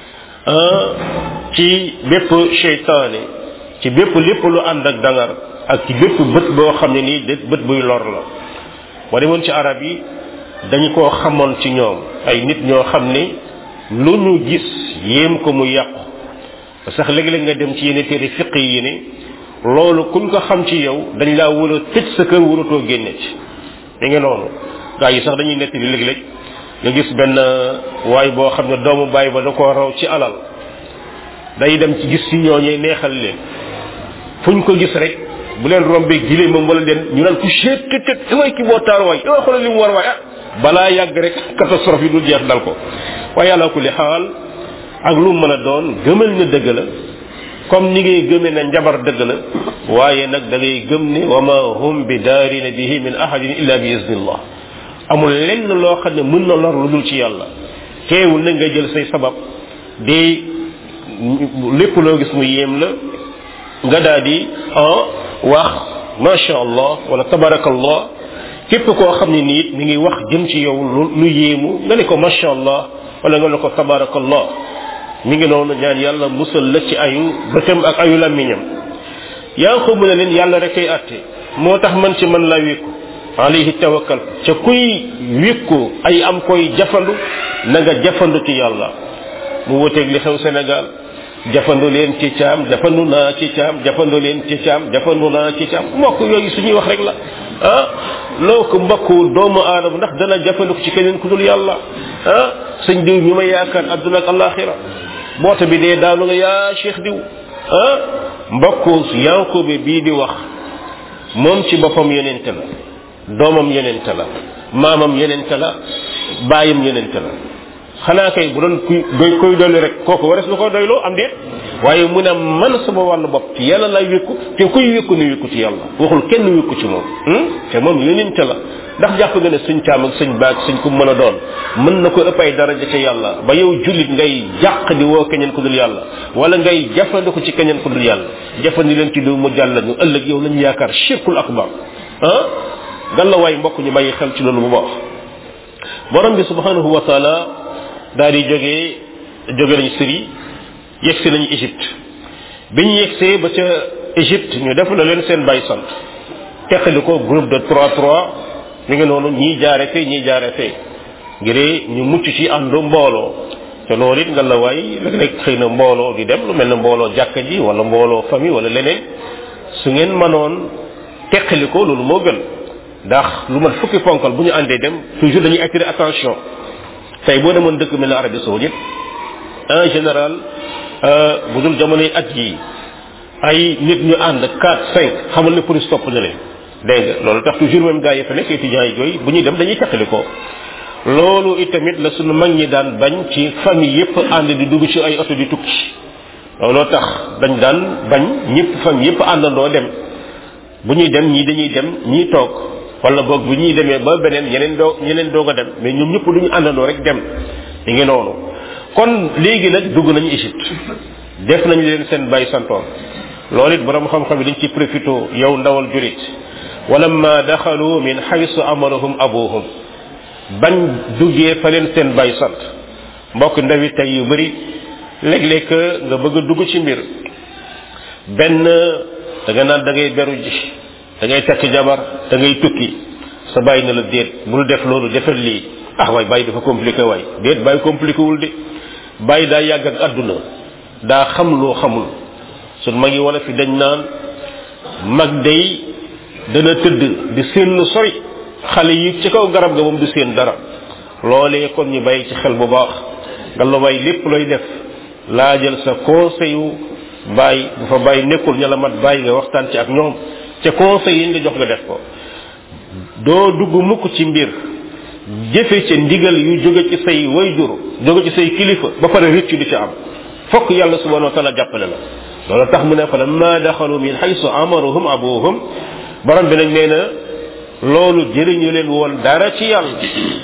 ci bépp shaytaane ci bépp lépp lu ànd ak dangar ak ci bépp bët boo xam ne nii bët buy lor la boo demoon ci arab yi dañu koo xamoon ci ñoom ay nit ñoo xam ne lu ñu gis yéem ko mu yàqu sax léeg-léeg nga dem ci yenn téere fiq yi ne loolu kuñ ko xam ci yow dañ laa war a tëj sa kër waratoo génne ci mi ngi noonu gaa yi sax dañuy nekk di léeg-léeg nga gis benn waay boo xam ne doomu bàyyi ba da koo raw ci alal day dem ci gis ci ñooñee neexal leen fuñ ko gis rek bu leen rombee gile moom wala leen ñu naan ku seet tët tët way ki boo taar waay yow xoolal li mu war waay ah balaa yàgg rek catastrophe yi dul jeex dal ko waaye yàlla ku li xaal ak lu mën a doon gëmal ne dëgg la comme ni ngay gëmee ne njabar dëgg la waaye nag da ngay gëm ne wa ma hum bi daarina bihi min ahadin illa bi iznillah amul lenn loo xam ne mën na lor lu dul ci yàlla teewul na nga jël say sabab di lépp loo gis mu yéem la nga daal di wax macha allah wala tabarakallah képp koo xam ne nii mi ngi wax jëm ci yow lu yéemu nga ne ko macha allah wala nga ne ko tabarakallah mi ngi noonu ñaan yàlla musal la ci ayu bëtam ak ayu làmmiñam Yaaqub ne leen yàlla rek ay atte moo tax man ci man laa wékku alayhi tawakkal ca kuy wékku ay am koy jafandu na nga jafandu ci yàlla mu wuteeg li xew Sénégal jafandu leen ci caam jafandu naa ci caam jafandu leen ci caam jafandu naa ci caam mbokk yooyu suñuy wax rek la ah loo ko mbokku doomu aadama ndax dana jafandu ci keneen ku dul yàlla ah sëñ diw ñu ma yaakaar adduna ak alaxira boota bi dee daanu nga yaa cheikh diw ah mbokku yankoobe bii di wax moom ci boppam yonente la doomam yonente la maamam yonente la baayam yonente la xanaa kay bu doon kuy doy koy dolli rek kooku wares na ko doyloo am déet waaye mu ne man sama wàllu bopp ci yàlla lay wékku te kuy wékku ni wékku ci yàlla waxul kenn wékku ci moom te moom yonente la ndax jàpp nga ne suñ caam ak suñ baag suñ ku mën a doon mën na ko ëpp ay daraja ca yàlla ba yow jullit ngay jàq di woo keneen ku dul yàlla wala ngay jafandiku ci keneen ku dul yàlla jafandi leen ci du mu jàll ñu ëllëg yow lañu yaakaar shirkul akbar ah galla waay mbokk ñu bàyyi xel ci loolu bu baax borom bi subhanahu wa taala daal di jógee jóge nañu Syrie yegsi nañu Égypte bi ñu yegsee ba ca Égypte ñu def la leen seen bay sant teqali ko groupe de 3 3 mi ngi noonu ñii jaare fee ñii jaare fee ngir ñu mucc ci àndu mbooloo te loolu it nga la waay léeg-léeg xëy na mbooloo di dem lu mel ne mbooloo jàkka ji wala mbooloo famille wala leneen su ngeen mënoon teqali ko loolu moo gën ndax lu mat fukki ponkal bu ñu àndee dem toujours dañuy attirer attention tey boo demoon dëkk mel ne Arabie Saoudite en général bu dul jamonoy at yi ay nit ñu ànd 4 5 xamal ne police topp na leen dégg nga loolu tax toujours même gars yi fa nekk étudiants yi yooyu bu ñuy dem dañuy teqali ko loolu itamit la suñu mag ñi daan bañ ci famille yépp ànd di dugg ci ay oto di tukki looloo tax dañ daan bañ ñëpp famille yépp àndandoo dem bu ñuy dem ñii dañuy dem ñii toog wala boog bu ñuy demee ba beneen ñeneen doo ñeneen doog a dem mais ñoom ñëpp duñu àndandoo rek dem ñu ngi noonu kon léegi nag dugg nañu Égypte def nañu leen seen bay santoon loolu it borom xam-xam yi dañ ci profité yow ndawal julit walamma daxalu min xaysu amarahum abuhum bañ duggee fa leen seen bay sant mbokk ndawi tey yu bëri léeg-léeg nga bëgg a dugg ci mbir benn da nga naan da ngay beru ji da ngay takk jabar da ngay tukki sa bàyyi na la déet bul def loolu defal lii ah waay bàyyi dafa compliqué waay déet bàyyi compliqué wul de bàyyi daa yàgg ak àdduna daa xam loo xamul sun mag yi wala fi dañ naan mag day dana tëdd di seen lu sori xale yi ci kaw garab ga moom du seen dara loolee kon ñu bàyyi ci xel bu baax nga la way lépp looy def laajal sa conseil yu bàyyi bu fa bàyyi nekkul ña la mat bàyyi nga waxtaan ci ak ñoom ca conseil yi nga jox nga def ko doo dugg mukk ci mbir jëfe ca ndigal yu jóge ci say wayjur jóge ci say kilifa ba pare rëccu di ca am fokk yàlla subhanahu wa taala jàppale la loolu tax mu ne fa lamma daxalu min xaysu amaruhum abuhum borom bi nag nee na loolu jëriñu leen woon dara ci yàlla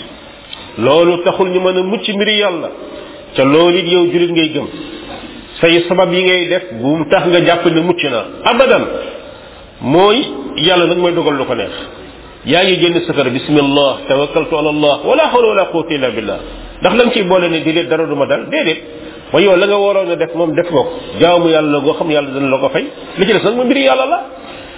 loolu taxul ñu mën a mucc mbiri yàlla ca loolu it yow julit ngay gëm say sabab yi ngay def bu mu tax nga jàpp ne mucc na abadan mooy yàlla nag mooy dogal lu ko neex yaa ngi génn safara bismillah tawakkaltu ala allah wala hawla wala quwwata illa billah ndax la nga ciy boole ne déedéet dara du ma dal déedéet wa yow la nga waroon a def moom def nga ko jaamu yàlla la goo xam yàlla dana la ko fay li ci des nag ma mbiri yàlla la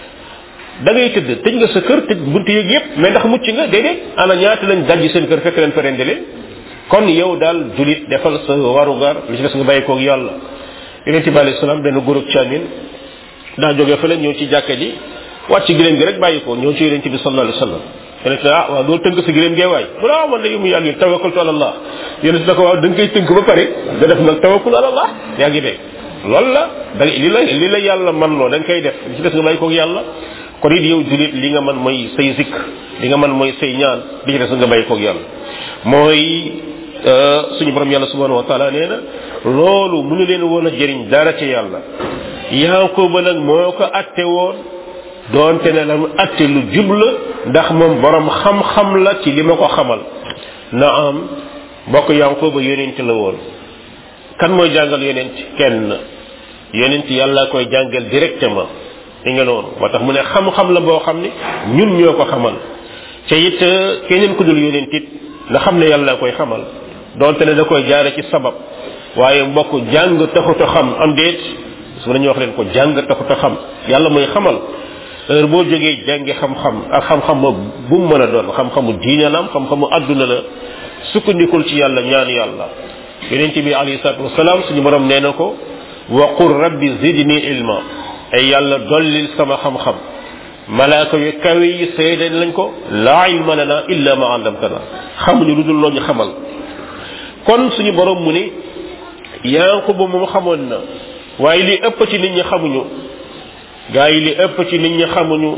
da ngay tëdd tëj nga sa kër tëj buntu yeeg yépp mais ndax mucc nga déedéet ana ñaata lañ dajji seen kër fekk leen fa rendi leen kon yow daal julit defal sa warugar li ci des nga bàyyi koog yàlla yonente bi alayhi salaam benn góor ak caamin daa jógee fa leen ñëw ci jàkka ji wàcc ci gileem gi rek bàyyi ko ñëw ci yonente bi sallallahu alayhi wasallam yonente ne ah waaw doo tënk sa gileem gee waay mu ne ah man de yu mu yàlla tawakkaltu ala allah yonente na ko waaw da nga koy tënk ba pare nga def nag tawakkul ala allah yaa ngi dégg loolu la da li la li la yàlla man loo da nga koy def li ci des nga bàyyi koog yàlla kon it yow julit li nga man mooy say zikr li nga man mooy say ñaan li ci des nga bàyyi koog yàlla mooy suñu borom yàlla subhanahu wa taala nee na loolu mënu leen woon a jëriñ dara ci yàlla yaakoba nag moo ko atte woon doonte ne la mu atte lu jubla ndax moom borom xam-xam la ci li ma ko xamal na am mbokk yaakoba yonent la woon kan mooy jàngal yonent kenn yonent yàlla koy jàngal directement li nga noonu moo tax mu ne xam-xam la boo xam ne ñun ñoo ko xamal te it keneen ku dul yonent it nga xam ne yàlla koy xamal donte ne da koy jaare ci sabab waaye mbokk jàng taxut a xam am déet su nañu wax leen ko jàng taxut a xam yàlla mooy xamal heure boo jógee jàngi xam-xam ak xam-xam bu mu mën a doon xam-xamu diine la am xam-xamu adduna la sukkandikul ci yàlla ñaan yàlla yonent bi alayhi salatu wasalaam suñu borom nee na ko wa qul rabbi zidni ilma ay yàlla dollil sama xam-xam malaaka yu kawe yi seede lañ ko laa ilma lana illa ma allamtana xamuñu lu dul loo ñu xamal kon suñu borom mu ni yanquba moom xamoon na waaye li ëpp ci nit ñi xamuñu gaa yi li ëpp ci nit ñi xamuñu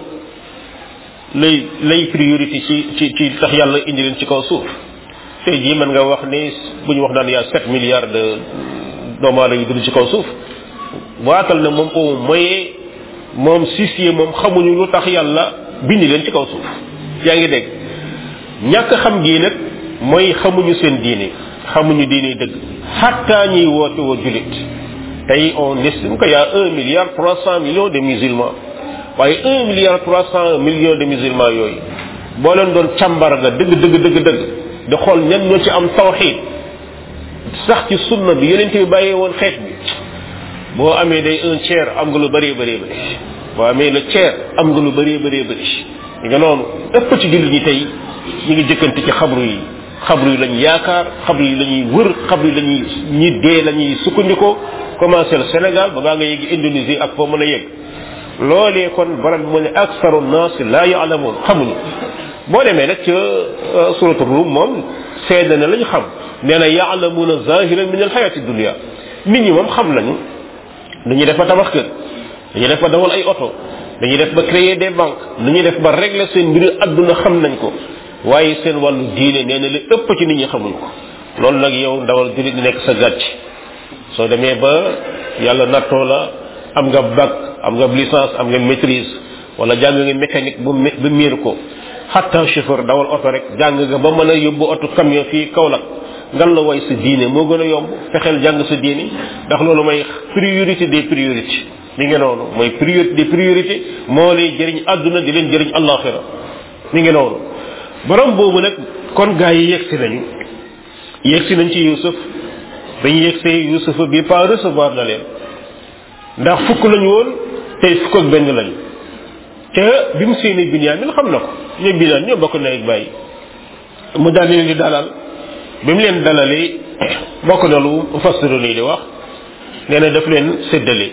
lay lay priorité ci ci ci tax yàlla indi leen ci kaw suuf tey jii mën nga wax ni bu ñu wax naan yaa sept milliards de doomu aadama yi dund ci kaw suuf waatal na moom au moyen moom sisier moom xamuñu lu tax yàlla bindi leen ci kaw suuf yaa ngi dégg ñàkk xam gii nag mooy xamuñu seen diine xamuñu diine dëgg xatta ñuy woote woo julit tey on estime que y a un milliard trois cent millions de musulmans waaye un milliard trois cent millions de musulmans yooyu boo leen doon càmbar nga dëgg dëgg dëgg dëgg di xool ñan ñoo ci am tawxid sax ci sunna bi yeneen bi bàyyee woon xeet bi boo amee day un tiers am nga lu bëree bëree bëri boo amee le tiers am nga lu bëree bëree bëri nga noonu ëpp ci jullit ñi tey ñu ngi jëkkante ci xabru yi xabru yi lañ yaakaar xabru yi la ñuy wër xabru yi la ñuy ñi dee la ñuy sukkandikoo commencé le Sénégal ba ngaa nga yegg Indonésie ak foo mën a yegg loolee kon barab bi mu ne aksaru naas laa yaalamoon xamuñu boo demee nag ca suratu Rum moom seede na lañ xam nee na yaalamuuna zahiran min alxayati dunia nit ñi moom xam nañu dañuy def ba tabax kër dañuy def ba dawal ay oto dañuy def ba créer des banques dañuy def ba régler seen mbiru adduna xam nañ ko waaye seen wàllu diine nee na li ëpp ci nit ñi xamuñ ko loolu nag yow ndawal julit nekk sa gàcc soo demee ba yàlla nattoo la am nga bac am nga licence am nga maîtrise wala jàng nga mécanique bu ba miir ko xatta chauffeur dawal oto rek jàng nga ba mën a yóbbu oto camion fii Kaolack ngan la way sa diine moo gën a yomb fexeel jàng sa diine ndax loolu mooy priorité des priorités mi ngi noonu mooy priorité des priorités moo lay jëriñ àdduna di leen jëriñ àllaaxira mi ngi noonu borom boobu nag kon gaa yi yegsi nañu yegsi nañ ci Yuusuf dañu yegsee Yuusufa bi pas recevoir na leen ndax fukk lañu woon tey fukk ak benn lañu te bi mu séenee Binyaamin xam na ko ñoom Binyaamin ñoo bokk na ak bàyyi mu daal leen di dalal bi mu leen dalalee bokk na lu mufassiru nii di wax nee na daf leen séddale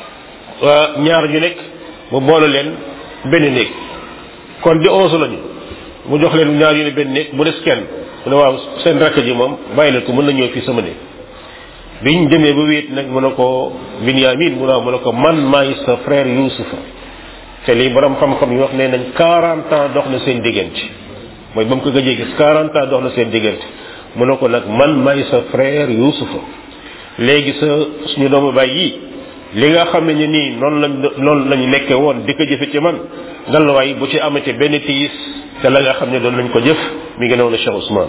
waa ñaar ñu nekk mu boole leen benn néeg kon di onze lañu mu jox leen ñaar yu ne benn néeg mu des kenn mu ne waaw seen rakk ji moom bàyyi leen ko mën na ñëw fii sama néeg biñ demee ba wéet nag mu ne ko Binyamin mu ne mu ne ko man maay sa frère Yuusufa te lii borom xam-xam yi wax nee nañ 40 ans dox na seen diggante mooy ba mu ko gëjee gis 40 ans dox na seen diggante mu ne ko nag man maay sa frère Yuusufa léegi sa suñu doomu baay yi li nga xam ne nii noonu lañ noonu lañu nekkee woon di ko jëfe ci man ngal waay bu ci amate benn tiis te la nga xam ne doon nañ ko jëf mi ngi noonu Cheikh Ousmane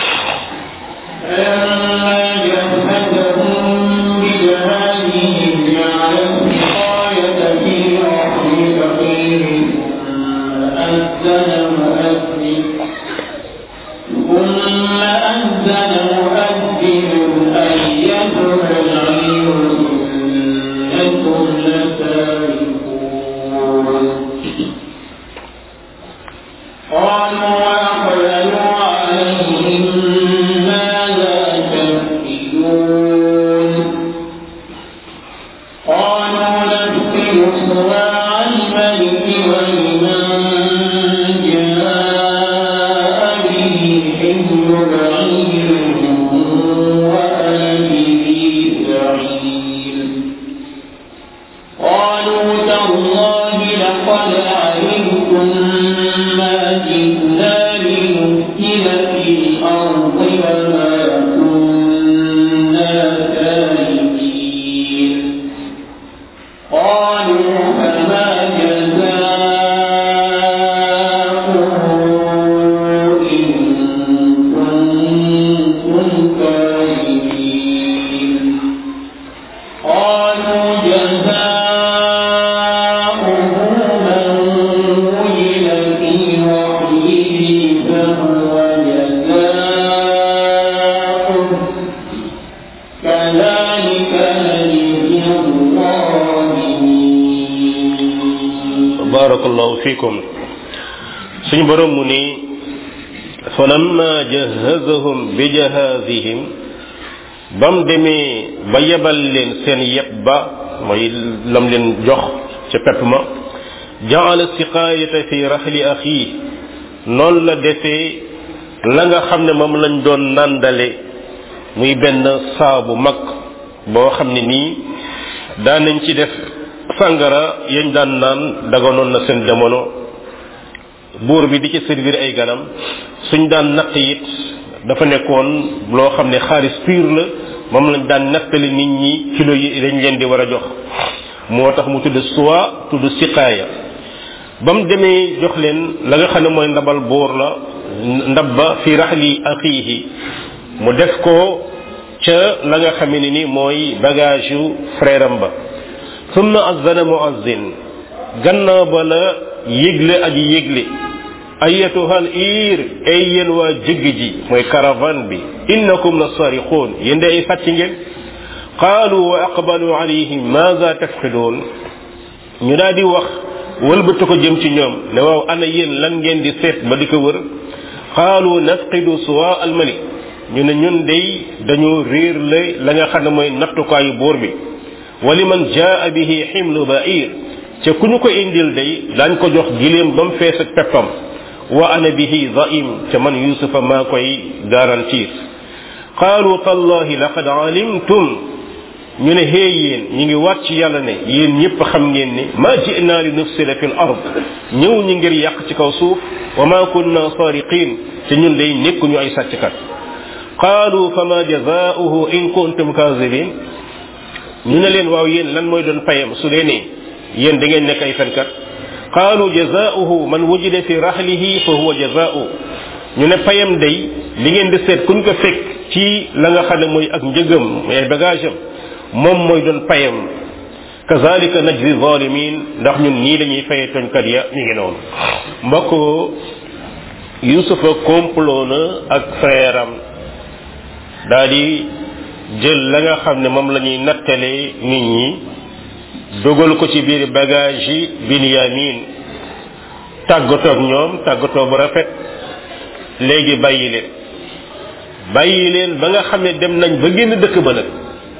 ثم أذن مؤذن أيتها العير إنكم لتاركون قالوا وأقبلوا عليهم ماذا تفكرون barakallahu fikum suñu borom mu ni falamma jahazahum bi jahazihim bam demee ba yebal leen seen yeb ba mooy lam leen jox ca pepp ma jaala siqaayata fi raxli axi noonu la defee la nga xam ne moom lañ doon nàndale muy benn saabu mag boo xam ne nii daan nañ ci def sàngara yañ daan naan daganoon na seen jamono buur bi di ci servir ay ganam suñ daan natt it dafa nekkoon loo xam ne xaalis pur la moom lañ daan nattali nit ñi kilo yi dañ leen di war a jox moo tax mu tudd suwa tudd siqaaya ba mu demee jox leen la nga xam ne mooy ndabal buur la ndab ba fi raxli axiihi mu def ko ca la nga xam ne ni mooy bagage yu frère am ba summa azana muazzin gannaaw ba la yëgle aji yëgle ayatuhal iir ay yéen waa jëgg ji mooy caravane bi innakum la sariqoon yéen de ay sàcc ngeen qaalu wa aqbalu alayhim maza tafqidoon ñu daal di wax wëlbatu ko jëm ci ñoom ne waaw ana yéen lan ngeen di seet ba di ko wër qaalu nafqidu suwa almalik ñu ne ñun day dañoo réer la la nga xam ne mooy nattukaayu buur bi wali man jaa bihi ximlu bair ca ku ñu ko indil day daañ ko jox giléem ba mu fees ak peppam wa ana bihi zaim ca man yusufa maa koy garantir qaalu tallahi laqad alimtum ñu ne xée yéen ñu ngi waat ci yàlla ne yéen ñëpp xam ngeen ni ma jinaa li nufsida fi l ard ñëw ñi ngir yàq ci kaw suuf wa ma kunna sariqin te ñun day nekkuñu ay sàcckat qaalu fama jazaauhu in kuntum kazibin ñu ne leen waaw yéen lan mooy doon payam su dee ne yéen da ngeen nekk ay fenkat qaalu jazaauhu man wujida fi rahlihi fa huwa jazaau ñu ne payam day li ngeen di seet kuñ ko fekk ci la nga xam ne mooy ak njëgam mooy ay bagage am moom mooy doon payam kazalika najzi zalimin ndax ñun nii lañuy faye toñkat ya ñu ngi noonu mbokk yusufa complot na ak frère am daal di jël la nga xam ne moom la ñuy nattalee nit ñi dugal ko ci biir bagage yi binyamin tàggatoo ak ñoom tàggatoo bu rafet léegi bàyyi leen bàyyi leen ba nga xam ne dem nañ ba génn dëkk ba nag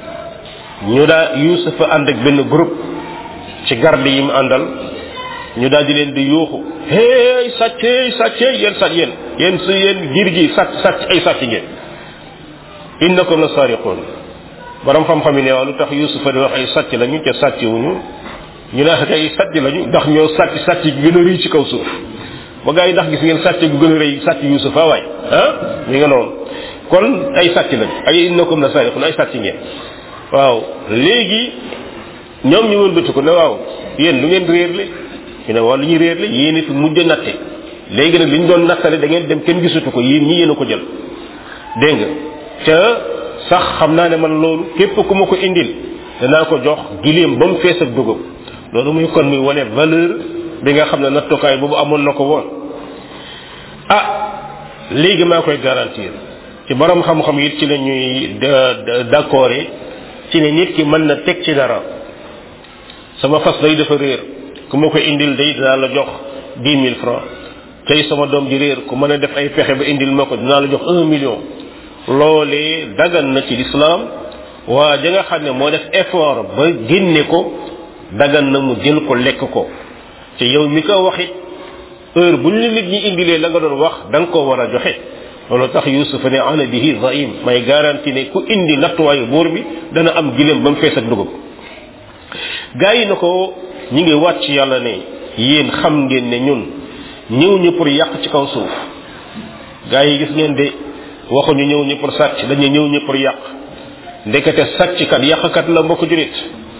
ñu daa yusufa ànd ak benn groupe ci garde yi mu àndal ñu daal di leen di yuuxu hey sàcc hey sàcc yéen sàcc yéen yéen su yéen giir gi sàcc sàcc ay sàcc ngeen innakum la sariqun borom xam-xam yi ne waaw lu tax yusufa di wax ay sàcc lañu ca sàcc wuñu ñu ne ay sàcc lañu ndax ñoo sàcc sàcc gi gën a rëy ci kaw suuf ba gaa yi ndax gis ngeen sàcc gu gën a rëy sàcc yusufa waay ah mi nga noonu kon ay sàcc lañu ay innakum la sariqun ay sàcc ngeen waaw léegi ñoom ñu wëlbati ko ne waaw yéen lu ngeen réerle ñu ne waaw lu ñu réerle yéen fi mujj natte léegi nag li ñu doon nattale da ngeen dem kenn gisatu ko yéen ñi yéen a ko jël dégg nga ca sax xam naa ne man loolu képp ku ma ko indil danaa ko jox gileem ba mu fees ak dugub loolu muy kon muy wane valeur bi nga xam ne nattukaay boobu amoon na ko woon ah léegi maa koy garantir ci borom xam-xam it ci la ñuy d'accord ci ne nit ki mën na teg ci dara sama fas day dafa réer ku ma ko indil day dinaa la jox dix mille francs tey sama doom ji réer ku mën a def ay pexe ba indil ma ko dinaa la jox un million loolee dagan na ci lislaam waa ja nga xam ne moo def effort ba génne ko dagan na mu jël ko lekk ko te yow mi ko waxit heure bu ñu nit ñi indilee la nga doon wax da nga ko war a joxe loolu tax yusuf ne ana bihi zaim may garanti ne ku indi nattuwaayu buur bi dana am gileem ba mu fees ak dugub gaa yi na ko ñi ngi wàcc yàlla ne yéen xam ngeen ne ñun ñëw ñu pour yàq ci kaw suuf gaa yi gis ngeen de waxuñu ñëw ñu pour sàcc dañu ñëw ñu pour yàq ndekete sàcc kat yàqkat la mbokk julit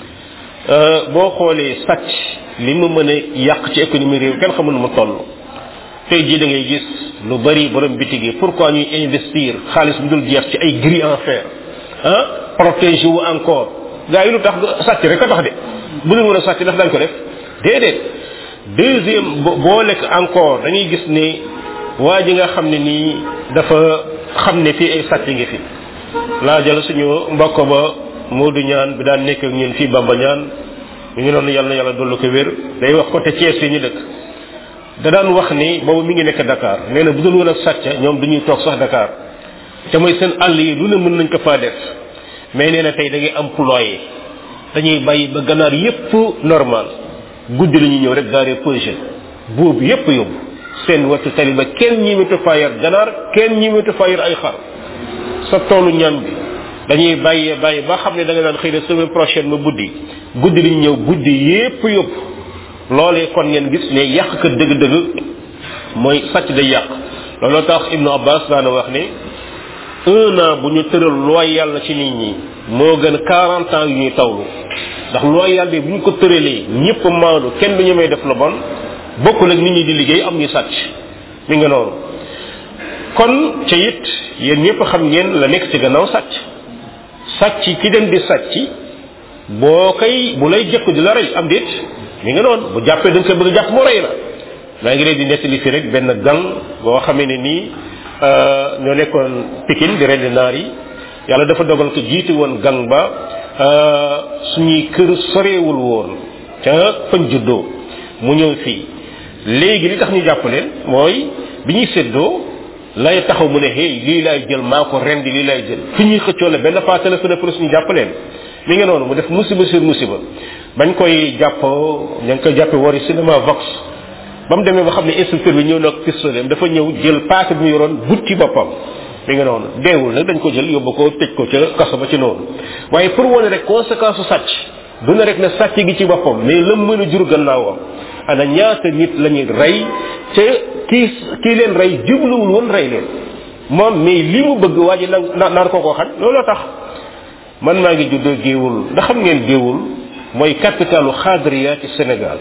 boo xoolee sàcc li mu mën a yàq ci économie réew kenn xamul mu toll tey jii da ngay gis lu bari borom bitig yi pourquoi ñuy investir xaalis bu dul jeex ci ay gris en fer ah protéger wu encore gars yi lu tax sàcc rek a tax de bu dul mën a sàcc daf dañ ko def déedéet deuxième boo lekk encore dañuy gis ne waa ji nga xam ne nii dafa xam ne fii ay sàcc ngi fi laa jël suñu mbokk ba Modou ñaan bi daan nekk ak ñun fii Bamba ñaan mi ngi noonu yàlla yàlla dollu ko wér day wax côté Thiès yi ñu dëkk da daan wax ni boobu mi ngi nekk Dakar nee na bu dul woon ak sàcca ñoom duñuy toog sax Dakar te mooy seen àll yi lu ne mën nañ ko faa def mais nee na tey da ngay employé dañuy bàyyi ba ganaar yépp normal guddi la ñuy ñëw rek gaaree projet boobu yépp yóbbu seen wattu tali ba kenn ñi wetu faa yar ganaar kenn ñi wetu faa yar ay xar sa toolu ñam bi dañuy bàyyee bàyyi ba xam ne da nga daan xëy na semaine prochaine ma buddi guddi li ñu ñëw guddi yépp yóbbu loolee kon ngeen gis ne yàq ka dëgg-dëgg mooy sàcc day yàq looloo tax ibnu abbas daana wax ne un an bu ñu tëral looy yàlla ci nit ñi moo gën quarante ans yu ñuy tawlu ndax looy yàlla bi bu ñu ko tëralee ñëpp maandu kenn du ñu may def lu bon bokkul ak nit ñi di liggéey am ñu sàcc mi nga noonu kon ca it yéen ñëpp xam ngeen la nekk ci gannaaw sàcc sàcc ki dem di sàcc boo koy bu lay jëkk di la rey am déet mi nga noonu bu jàppee da nga koy bëgg a jàpp mu rey la maa ngi leen di nettali fi rek benn gang boo xamee ne nii ñoo nekkoon Pikine di rendi naar yi yàlla dafa dogal ko jiite woon gang ba suñuy kër soreewul woon ca fañ juddoo mu ñëw fii léegi li tax ñu jàpp leen mooy bi ñuy séddoo lay taxaw mu ne hey lii laay jël maa ko rendi lii laay jël fi ñuy xëccoo la benn fois téléphone pour ñu jàpp leen mi ngi noonu mu def musiba sur musiba bañ koy jàpp ña ngi koy jàppe wari cinéma vox ba mu demee ba xam ne instructeur bi ñëw na ak pistolet dafa ñëw jël paaka bi mu yoroon but ci boppam mi nga noonu deewul nag dañ ko jël yóbbu ko tëj ko ca kaso ba ci noonu waaye pour wane rek conséquence su sàcc du na rek ne sàcc gi ci boppam mais la mën a jur gannaawam ana ñaata nit la ñuy rey ca kii kii leen rey jubluwul woon rey leen moom mais li mu bëgg waa ji na naan ko ko xañ looloo tax man maa ngi juddoo géewul ndax xam ngeen géewul mooy capitalu xaadriya ci Sénégal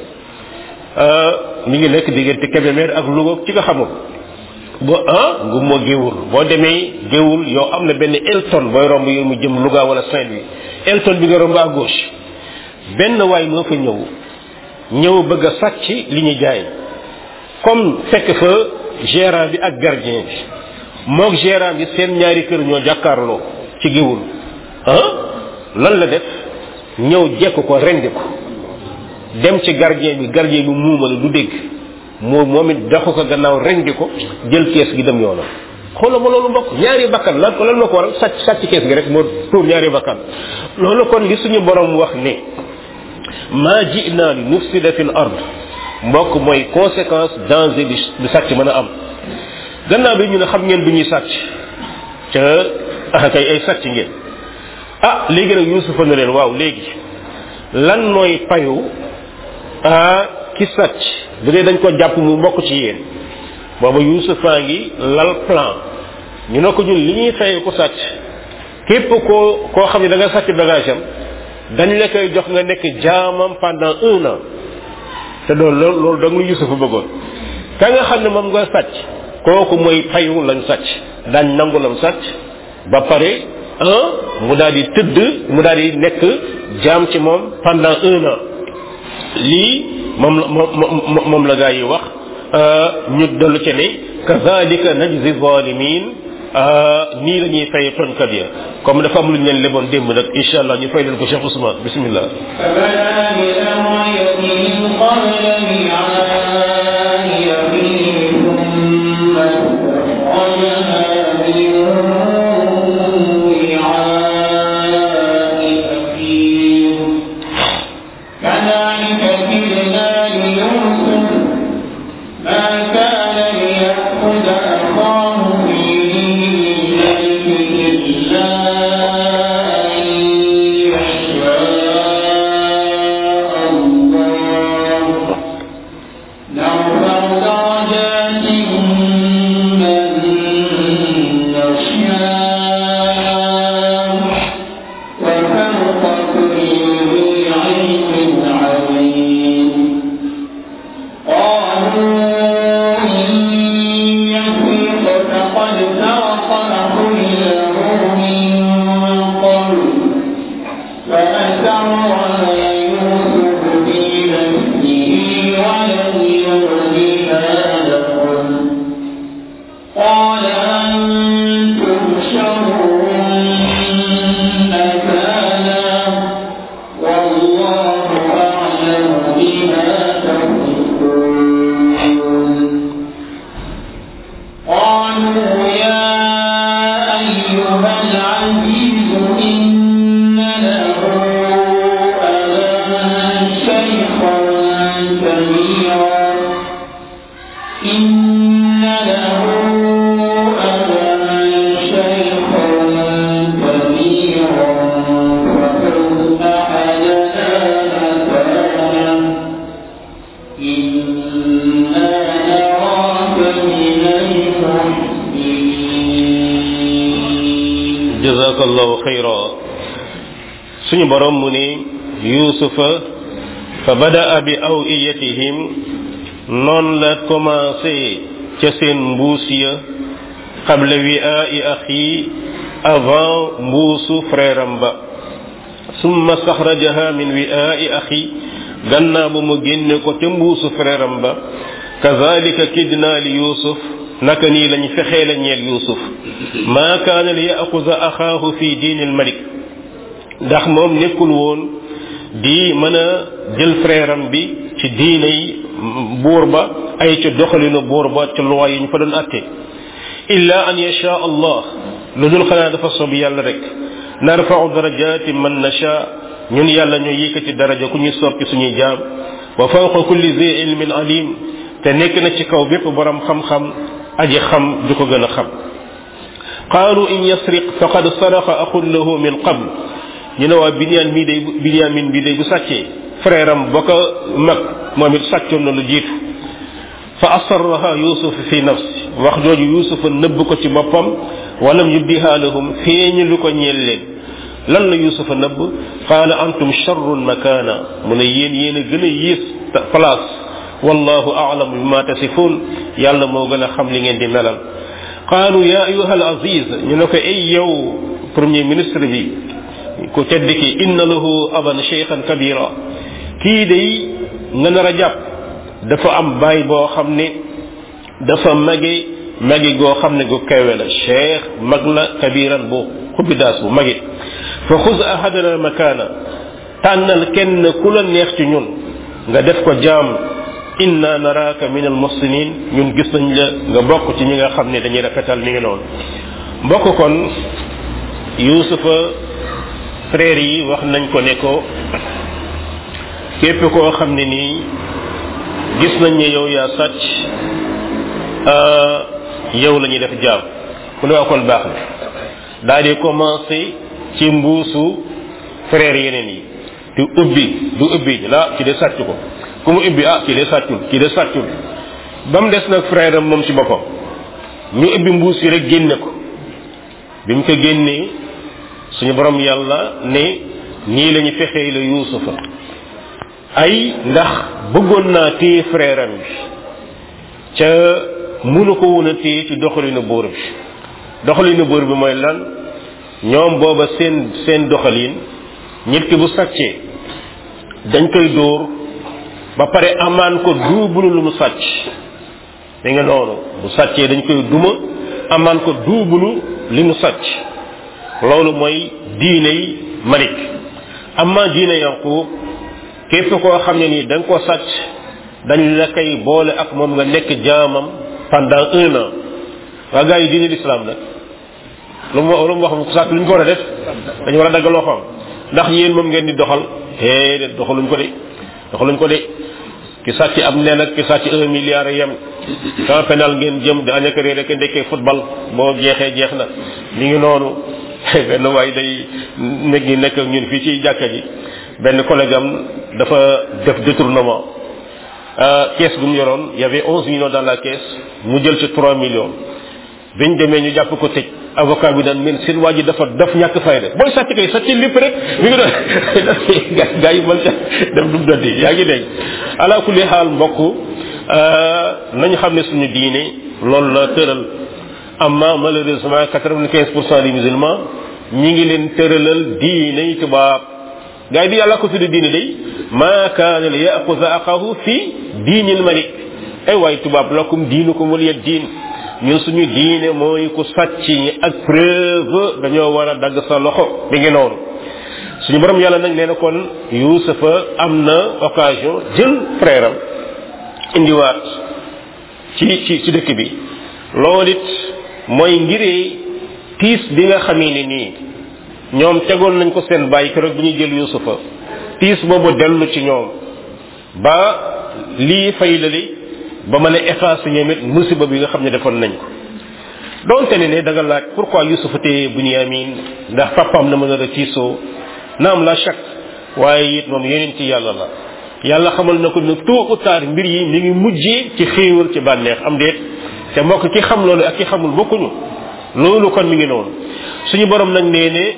mi ngi nekk diggante Kébémer ak Louga ci nga xamul bo ah ngu moo géewul boo demee géewul yow am na benn Elton booy romb yow mu jëm Louga wala Saint-Louis Elton bi nga romb à gauche benn waay moo fa ñëw ñëw bëgg a sàcc li ñu jaay comme fekk fa gérant bi ak gardien bi moog gérant bi seen ñaari kër ñoo jàkkaarloo ci géewul ah lan la def ñëw jekk ko rendi ko dem ci gardien bi gardien bi muuma la du dégg moo moom it daxu ko gannaaw rendi ko jël kees gi dem yoonam xoolal ma loolu mbokk ñaari bakkan lan lan ma ko waral sàcc sàcc kees gi rek moo tuur ñaari bakkan loolu kon li suñu borom wax ne maa ji'na li nufsida fil ard mbokk mooy conséquence danger bi bi sàcc mën a am gannaaw bi ñu ne xam ngeen du ñuy sàcc ca ah kay ay sàcc ngeen ah léegi nag yusufa ne leen waaw léegi lan mooy payu ah ki sàcc bu dee dañ ko jàpp mu mbokk ci yéen booba yusufa ngi lal plan ñu ne ko ñun li ñuy fay ko sàcc képp koo koo xam ne da nga sàcc bagage am dañ la koy jox nga nekk jaamam pendant un an te loolu loolu loolu da nga lu yusufa bëggoon ka nga xam ne moom nga sàcc kooku mooy payu lañ sàcc dañ nangu lam sàcc ba pare un mu daal di tëdd mu daal di nekk jaam ci moom pendant un an lii moom la moom moom la gaa yi wax ñu dellu ci ne kazalika najzi zalimin nii la ñuy fay tonkat ya comme dafa am lu ñu leen leboon démb nag incha allah ñu fay leen ko Cheikh Ousmane bismillah والله jazakallahu xayra suñu borom mu ne yuusufa fa badaa bi awiyatihim noonu la commencé ca seen mbuus ya qabla wi'aa'i axi avant mbuusu frère am ba summa staxrajaha min wi'aa'i axi gannaaw ba mu génne ko ca mbuusu frère am ba kazalika kidna li yusuf naka nii lañ fexee la ñeel yusuf maa kaana li yaxuza axaahu fi diini almalik ndax moom nekkul woon di mën a jël frère am bi ci diinay buur ba ay ca doxalinu buur ba ca loi yi ñu fa doon atte illa an yasha allah lu dul xanaa dafa sob yàlla rek narfau darajati man nasha ñun yàlla ñoo yëkkati daraja ku ñuy soppi suñuy jaam wa fawqa kulli zi ilmin alim te nekk na ci kaw bépp borom xam-xam aji xam du ko gën a xam qaalu in yasriq faqad saraqa axun lahu min qabl ñu ne waa biniyaan mii day biniyaamin bii day bu sàccee frère am ba ko mag moom it sàccoon na lu jiitu fa asarraha yusuf fi nafsi wax jooju yusufa nëbb ko ci boppam walam yubdiha lahum feeñu lu ko ñeel leen lan la yusufa nëbb qaala antum charrun makana mu ne yéen yéen a gën a yées place wallahu a'lam bima tasifun yàlla moo gën a xam li ngeen di melal qaalu ya ayuha al aziz ñu ne ko ay yow premier ministre bi ku tedd ki inna lahu aban cheikhan kabira kii day nga nar a jàpp dafa am baay boo xam ne dafa mage magi goo xam ne gu kawe la cheikh mag la kabiran bu xubidaas bu magi fa xuz ahadana makaana tànnal kenn ku la neex ci ñun nga def ko jaam inna naraka min al muhsinin ñun gis nañ la nga bokk ci ñi nga xam ne dañuy rafetal mi ngi noonu mbokk kon yusufa frère yi wax nañ ko ne ko képp koo xam ne nii gis nañ ne yow yaa sàcc yow la ñuy def jaam mu ne waa kon baax na daal di commencé ci mbuusu frère yeneen yi du ubbi du ubbi la ci de sàcc ko ku mu ubbi ah kii de sàccul kii de sàccul ba mu des nag frère am moom ci boppam ñu ubbi mbuus yi rek génne ko bi mu ko génnee suñu borom yàlla ne nii la ñu fexee la yuusufa ay ndax bëggoon naa téye frère am bi ca mënu ko woon a téye ci doxalinu buur bi doxalinu buur bi mooy lan ñoom booba seen seen doxalin nit ki bu sàccee dañ koy dóor ba pare amaan ko duubulu lu mu sàcc da nga noonu bu sàccee dañ koy duma amaan ko duubulu li mu sàcc loolu mooy diiney malik amma diine yanqub képp koo xam ne nii da nga ko sàcc dañ la koy boole ak moom nga nekk jaamam pendant un an waa gars yi diine l'islam nag lu mu lu mu wax ku sàcc lu ñu ko war a def dañu war a dagg loxoom ndax yéen moom ngeen di doxal déedéet doxaluñ ko de doxaluñ ko de ki sàcc am nen ak ki sàcc un milliard yem camp pénal ngeen jëm di añaka réer ak ndekkee football boo jeexee jeex na mi ngi noonu benn waay day nekk ngi nekk ñun fii ci jàkka ji benn collègue am dafa def détournement caisse bu mu yoroon y avait onze millions dans la caisse mu jël ci trois millions biñ demee ñu jàpp ko tëj avocat bi daan men seen waa ji dafa daf ñàkk fayda booy sàcc kay sàcc lépp rek mi ngi doon gaa yi mën ca dem dum doddi yaa ngi dégg ala kulli xaal mbokk nañu xam ne suñu diine loolu la tëral amma malheureusement quatre-vingt-quinze pour cent des musulmans ñi ngi leen tëralal diine yi tubaab gaa yi di yàlla ko tudde diine day ma kaana li yaxuza axahu fi diinil malik ay waay tubaab lakum diinukum waliya diin ñun suñu diine mooy ku sàcc ñi ak preuve dañoo war a dagg sa loxo mi ngi noonu suñu borom yàlla nag nee na kon yusufa am na occasion jël frère am indiwaat ci ci ci dëkk bi loolu it mooy ngiree tiis bi nga xamee ne nii ñoom tegoon nañ ko seen bàyyi keroog bi ñuy jël yusufa tiis boobu dellu ci ñoom ba lii fay lali ba mën a effacer ñoom it musiba bi nga xam ne defoon nañ ko donte ne ne da nga laaj pourquoi yusufa téye bunyamin ndax papam na mën a la tiisoo naam la chak waaye it moom yeneen ci yàlla la yàlla xamal na ko ne tôt ou tard mbir yi mi ngi mujjee ci xéewal ci bànneex am déet te mbokk ki xam loolu ak ki xamul bokkuñu loolu kon mi ngi noonu suñu borom nag nee ne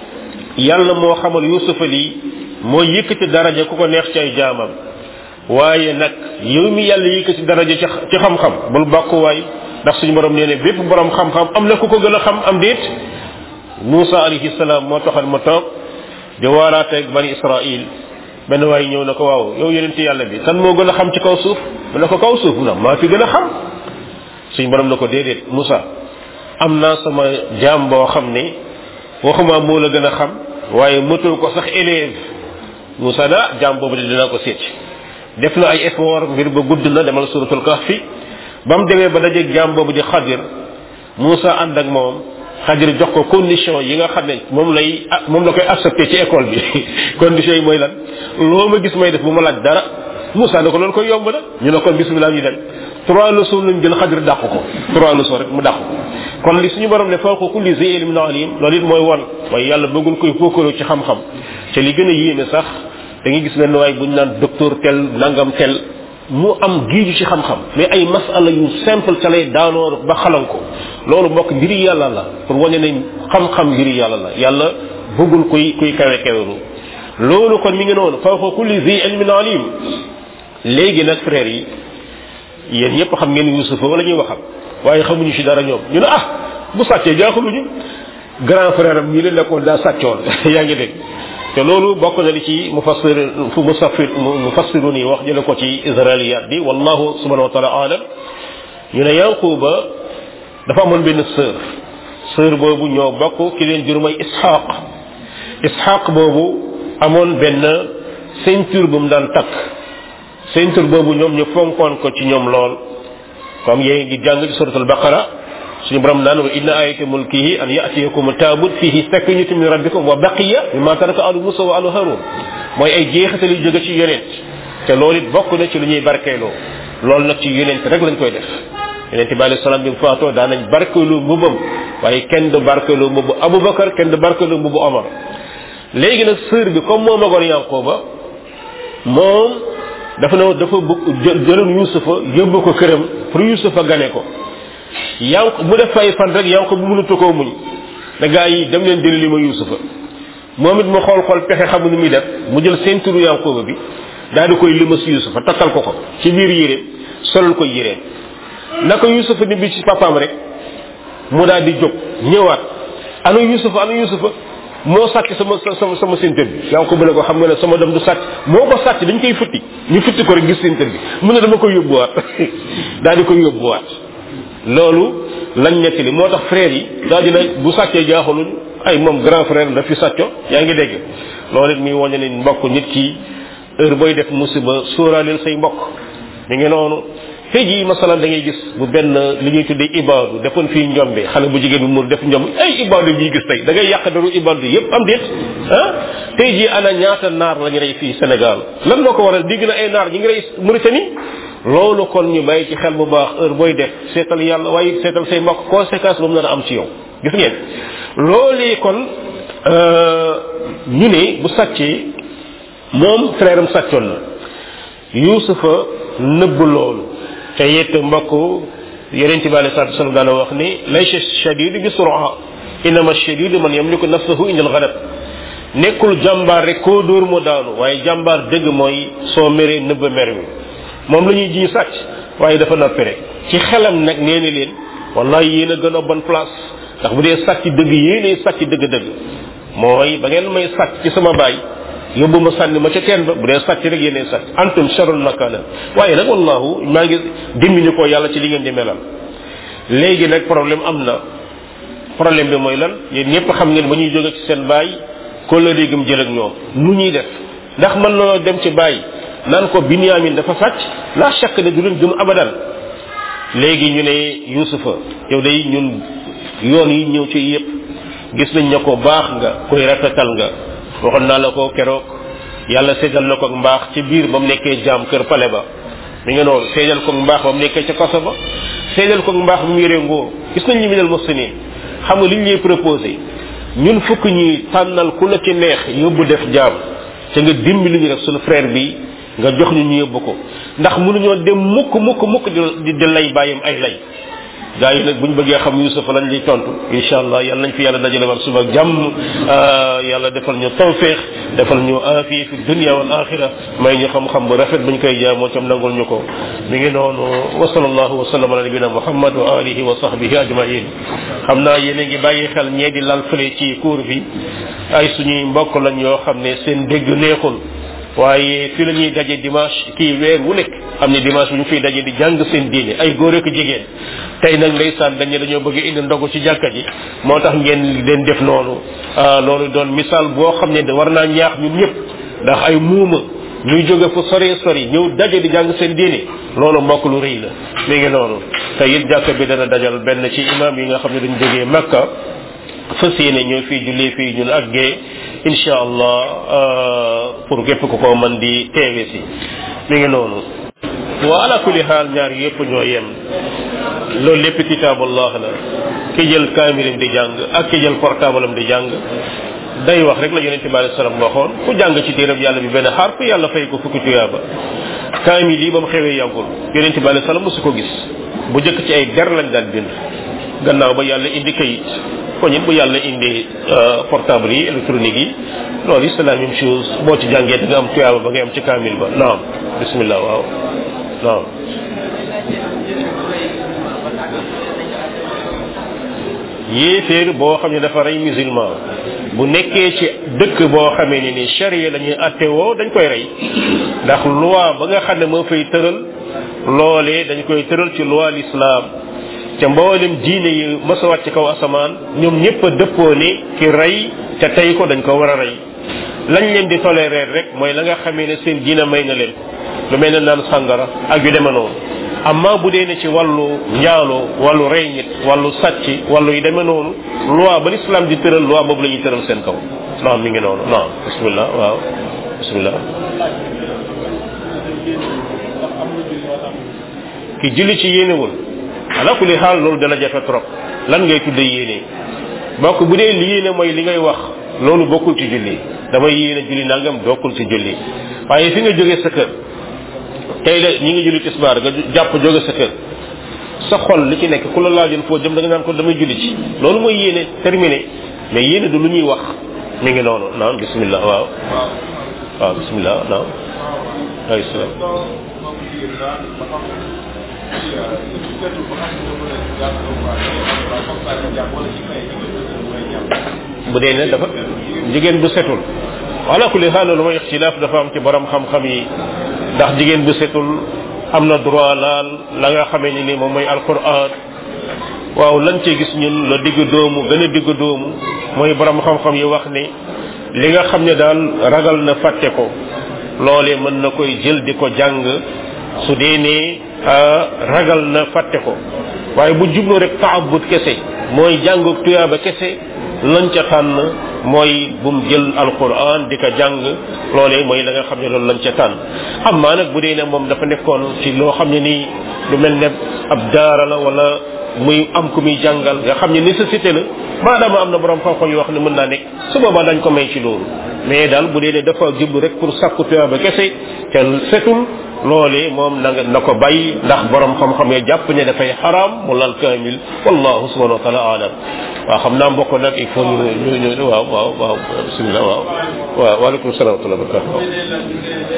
yàlla moo xamal yusufa lii moo yëkkati daraja ku ko neex ci ay jaamam waaye nag yow mi yàlla yëkkati daraja ci ci xam-xam bul bokk waay ndax suñu borom nee ne bépp borom xam-xam am na ku ko gën a xam am déet Moussa alayhi salaam moo taxal ma toog di waaraateeg bani Israil benn waay ñëw na ko waaw yow yonent yàlla bi kan moo gën a xam ci kaw suuf mu ne ko kaw suuf na maa fi gën a xam suñu borom na ko déedéet Moussa am naa sama jaam boo xam ne waxuma moo la gën a xam waaye mëtul ko sax élève Moussa na jaam boobu de dinaa ko seet def na ay effort mbir ba gudd na demal suratul kahfi ba mu demee ba dajeeg jaam boobu di xadir Moussa ànd ak moom xadir jox ko condition yi nga xam ne moom lay moom la koy accepté ci école bi condition yi mooy lan loo ma gis may def bu ma laaj dara Moussa ne ko loolu koy yomb na ñu ne kon bismillah ñu dem trois leçons lañ jël xadir dàq ko trois leçons rek mu dàq ko kon li suñu borom ne fawqa kulli zi ilmin alim loolu it mooy won waaye yàlla bëggul koy fokkaloo ci xam-xam te li gën a yéeme sax da ngay gis benn waay bu ñu naan docteur tel nangam tel mu am giiju ci xam-xam mais ay masala yu simple ca lay daanoo ba xalan ko loolu mbokk mbiri yàlla la pour wane ne xam-xam mbiri yàlla la yàlla bëggul kuy kuy kawe kawelu loolu kon mi ngi noonu fawqa kulli zi ilmin alim léegi nag frères yi yéen ñëpp xam ngeen yusufa wala ñuy waxal waaye xamuñu ci dara ñoom ñu ne ah bu sàccee jaaxuluñu grand frère am ñi leen nekkoon daa sàccoon yaa ngi dégg te loolu bokk na li ci mufassir fu musaffir mufassirun yi wax jële ko ci israiliyat bi wallahu subhanahu wa taala alam ñu ne yanquba dafa amoon benn sœur sœur boobu ñoo bokk ki leen jur mooy ishaq ishaq boobu amoon benn ceinture bu mu daan takk ceinture boobu ñoom ñu fonkoon ko ci ñoom lool comme yéen ngi jàng ci suratul baqara suñu borom naan wa inna ayati mulkihi an yatiyakum taabut fihi sakinatu min rabbikum wa baqiya mimma taraka alu musa wa alu harun mooy ay jeexital yu jóge ci yonent te loolu it bokk na ci lu ñuy barkeeloo loolu nag ci yonent rek lañ koy def yonent bi alayhi salaam bi mu faatoo daan nañ barkeeloo mbubam waaye kenn du barkeeloo mbubu abubakar kenn du barkeeloo mbubu omar léegi nag sœur bi comme moo magoon yanqooba moom dafa ne dafa bëgg jëloon yusufa yóbbu ko këram pour yusufa gane ko yanq mu def fay fan rek yanq bu mënatu koo muñ da gaa yi dem leen jëli li ma yusufa moom it mu xool xool pexe xamu ni muy def mu jël seenturu yanqooba bi daal di koy limas yusufa takkal ko ko ci biir yéreem solal ko yéreem naka yusufa ni bi ci papaam rek mu daal di jóg ñëwaat ana yusufa ana yusufa moo sàcc sama sama sama ceinture bi yaa ko bële ko xam nga ne sama dem du sàcc moo ko sàcc dañ koy futti ñu futti ko rek gis ceinture bi mu ne dama koy yóbbuwaat daal di koy yóbbuwaat loolu lañ nettali moo tax frère yi daal dina bu sàccee jaaxaluñ ay moom grand frère daf fi sàcco yaa ngi dégg loolu it muy wàññi ne mbokk nit ki heure booy def musiba sóoraaleel say mbokk mi ngi noonu tey jii masalan da ngay gis bu benn li ñuy tuddee ibaadu defoon fii njombe xale bu jigéen bi mu def njomb ay ibaadu ñuy gis tey da ngay yàq daru ibaadu yépp am déet ah tey jii ana ñaata naar la ñu rey fii Sénégal lan moo ko waral digg na ay naar ñi ngi rey Mauritanie loolu kon ñu bàyyi ci xel bu baax heure booy def seetal yàlla waaye seetal say mbokk conséquence ba mu nar a am ci yow gis ngeen loolu kon ñu ne bu sàccee moom frère am sàccoon na Yuusufa nëbb loolu te it mbokk yeneen ci bi alei salatu wasalam daana wax ni laysa shadid bi sura innama shadid man yamliku nafsahu indal ghadab nekkul jàmbaar rek koo dóor mu daanu waaye jàmbaar dëgg mooy soo meree nëbb mer wi moom la ñuy jiñ sàcc waaye dafa noppi rek ci xelam nag nee na leen wallahi yéen a gën a bonne place ndax bu dee sàcc dëgg yéenay sàcc dëgg-dëgg mooy ba ngeen may sàcc ci sama baay yóbbu ma sànni ma ca teen ba bu dee sàcc rek yéenay sàcc antum sharul makana waaye nag wallahu maa ngi dimbali ko yàlla ci li ngeen di melal léegi nag problème am na problème bi mooy lan yéen ñëpp xam ngeen ba ñuy jóge ci seen baay kóllëre gëm jël ak ñoom nu ñuy def ndax mën na dem ci baay naan ko binyamin dafa sàcc la chàkk ne du leen gëm abadan léegi ñu ne yusufa yow day ñun yoon yi ñëw ci yépp gis nañ ne ko baax nga koy rafetal nga waxoon naa la ko keroog yàlla seedal na ko ak mbaax ci biir ba mu nekkee jaam kër pale ba mi nga noonu seedal ko ak mbaax ba mu nekkee ca kaso ba seedal ko ak mbaax bu mu yoree nguur gis nañ ñu minal muslimin xam nga li ñu lay proposé ñun fukk ñuy tànnal ku la ci neex yóbbu def jaam te nga dimbali ñu rek suñu frère bi nga jox ñu ñu yóbbu ko ndax mënuñoo dem mukk mukk mukk di di lay bàyyam ay lay gaa yi nag buñ bëggee xam Yusuf lañ lay tontu incha allah yàlla nañ fi yàlla dajale war suba ak jàmm yàlla defal ñu tawféex defal ñu aafiya fi dunya wal axira may ñu xam-xam bu rafet buñ koy jaamoo tam nangul ñu ko mi ngi noonu wa sallallahu wa sallam ala nabina muhammad wa alihi wa sahbihi ajmain xam naa yéen a ngi bàyyi xel ñee di lal fële ci cour bi ay suñuy mbokk lañ yoo xam ne seen dégg neexul waaye fi la ñuy daje dimanche kii weer wu nekk am ne dimanche bu ñu fiy daje di jàng seen diine ay góor ak jigéen tey nag ndeysaan dañ ne dañoo bëgg indi ndogu ci jàkka ji moo tax ngeen leen def noonu loolu doon misaal boo xam ne war naa ñaax ñun ñëpp ndax ay muuma ñuy jóge fu sore sori ñëw daje di jàng seen diine loolu mbokk lu rëy la mi ngi noonu te it jàkka bi dana dajal benn ci imam yi nga xam ne dañ jógee Makka fas yéene ñoo fii jullee fii ñun ak gee incha allah pour képp ku ko mën di teewe si mi ngi noonu wa ala kulli xaal ñaar yëpp ñoo yem loolu lépp kitaabullah la ki jël kaamilam di jàng ak ki jël portable am di jàng day wax rek la yonente bi alei salaam waxoon ku jàng ci téeram yàlla bi benn xarf yàlla fay ko fukki tuyaaba kaamil yi ba mu xewee yàggul yonente bi alei salaam mosu ko gis bu jëkk ci ay der lañ daan bind gannaaw ba yàlla indi kayit kon it bu yàlla indi portable yi électronique yi loolu c'est la même chose boo ci jàngee da nga am tuyaaba ba ngay am ci kaamil ba naam bismillah waaw naam yéeféer boo xam ne dafa rey musulman bu nekkee ci dëkk boo xamee ne ni charia la ñuy atte woo dañ koy rey ndax loi ba nga xam ne moo fay tëral loolee dañ koy tëral ci loi l'islam ca mboolem diine yi mës a wàcc kaw asamaan ñoom ñëpp a dëppoo ne ki rey te tey ko dañ ko war a rey lañ leen di tolérer rek mooy la nga xamee ne seen diina may na leen lu mel ne naan sàngara ak yu demee noonu amma bu dee ne ci wàllu njaaloo wàllu rey nit wàllu sàcc wàllu yu demee noonu loi ba l'islam di tëral loi boobu la ñuy tëral seen kaw naam mi ngi noonu naam bismillah waaw bismillah ki julli ci yéenewul ala kulli xaal loolu dana jafe trop lan ngay tudde yéene bokk bu dee li yéene mooy li ngay wax loolu bokkul ci julli damay yéene julli nangam bokkul ci julli waaye fi nga jógee sa kër tey la ñi ngi julli tisbaar nga jàpp jóge sa kër sa xol li ci nekk ku la laajoon foo jëm da nga naan ko damay julli ci loolu mooy yéene terminé mais yéene du lu ñuy wax mi ngi noonu naam bismillah waaw waaw bismillah naam ay salaam bu dee ne dafa jigéen bu setul wala kulli xaal lu may ixtilaaf dafa am ci borom xam-xam yi ndax jigéen bu setul am na droit laal la nga xamee ni ni moom mooy alquran waaw lañ cee gis ñun la digg doomu gën a digg doomu mooy borom xam-xam yi wax ni li nga xam ne daal ragal na fàtte ko loolee mën na koy jël di ko jàng su dee ne ragal na fàtte ko waaye bu jublu rek taabut kese mooy jànguk tuyaaba kese lañ ca tànn mooy bum jël alquran di ko jàng loolee mooy la nga xam ne loolu lañ ca tànn am maa nag bu dee ne moom dafa nekkoon ci loo xam ne nii lu mel ne ab daara la wala muy am ku muy jàngal nga xam ne nécessité la maadaama am na borom xam-xam yoo xam ne mën naa nekk su boobaa dañ ko may ci loolu mais daal bu dee ne dafa jublu rek pour sàkku tuyaaba kese te setul loolee moom na nga na ko bàyyi ndax borom xam-xam ya jàpp ne dafay xaraam mu lal kaamil wallahu subhanahu wa taala alam waaw xam naa mbokk nag il faut ñu ñu ñu waaw waaw waaw bismillah waaw waaw waaleykum salaam wa rahmatulah barakatu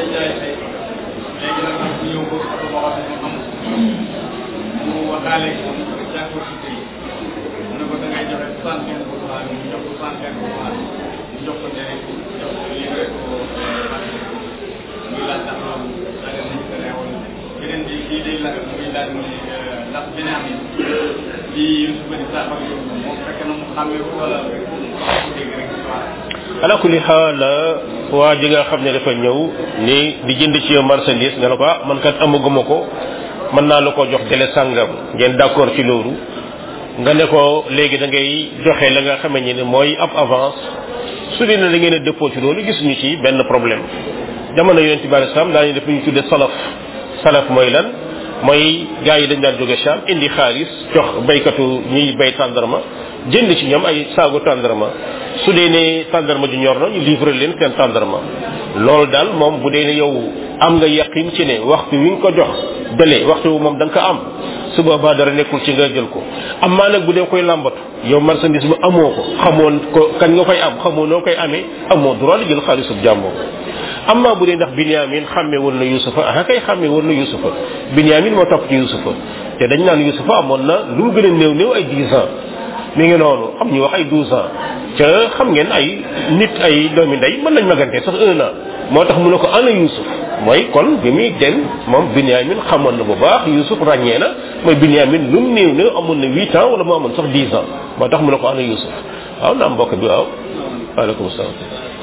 beneen bi kii day laaj muy laaj ni ndax beneen bi bi Yusuf di saafara yóbbu moom fekk na mu xàmmee ko wala dégg rek ala kulli xaal waa ji nga xam ne dafa ñëw ni di jënd ci yow marchandise nga ne ko ah man kat amaguma ko mën naa la ko jox délai sàngam ngeen d'accord ci loolu nga ne ko léegi da ngay joxe la nga xamee ne mooy ab avance su dee ne da ngeen a dëppoo ci loolu gisuñu ci benn problème jamono yonent bi alayhi salaam daañu def lu ñu tudde salaf salaf mooy lan mooy gars yi dañ daan jóge Cham indi xaalis jox baykatu ñuy bay tàndarma jënd ci ñoom ay saagu tàndarma su dee ne tàndarma ju ñor na ñu livrer leen seen tàndarma loolu daal moom bu dee ne yow am nga yaqin ci ne waxtu wi nga ko jox dale waxtu wu moom da nga ko am su boobaa dara nekkul ci nga jël ko am maa nag bu dee koy làmbatu yow marchandise bu amoo ko xamoon ko kañ nga koy am xamoo noo koy amee amoo droit la jël xaalisub jàmboo am maa bu dee ndax Binyamin xàmme woon na Yusufa ah kay xàmme woon na Yusufa Binyamin moo topp ci Yusufa te dañ naan Yusufa amoon na lu mu gën a néew néew ay 10 ans mi ngi noonu am ñu wax ay 12 ans ca xam ngeen ay nit ay doomi ndey mën nañ magante sax un an moo tax mu ne ko ana Yusuf mooy kon bi muy dem moom Binyamin xamoon na bu baax Yusuf ràññee na mooy Binyamin lu mu néew néew amoon na 8 ans wala mu amoon sax 10 ans moo tax mu ne ko ana Yusuf waaw naam mbokk bi waaw waaleykum salaam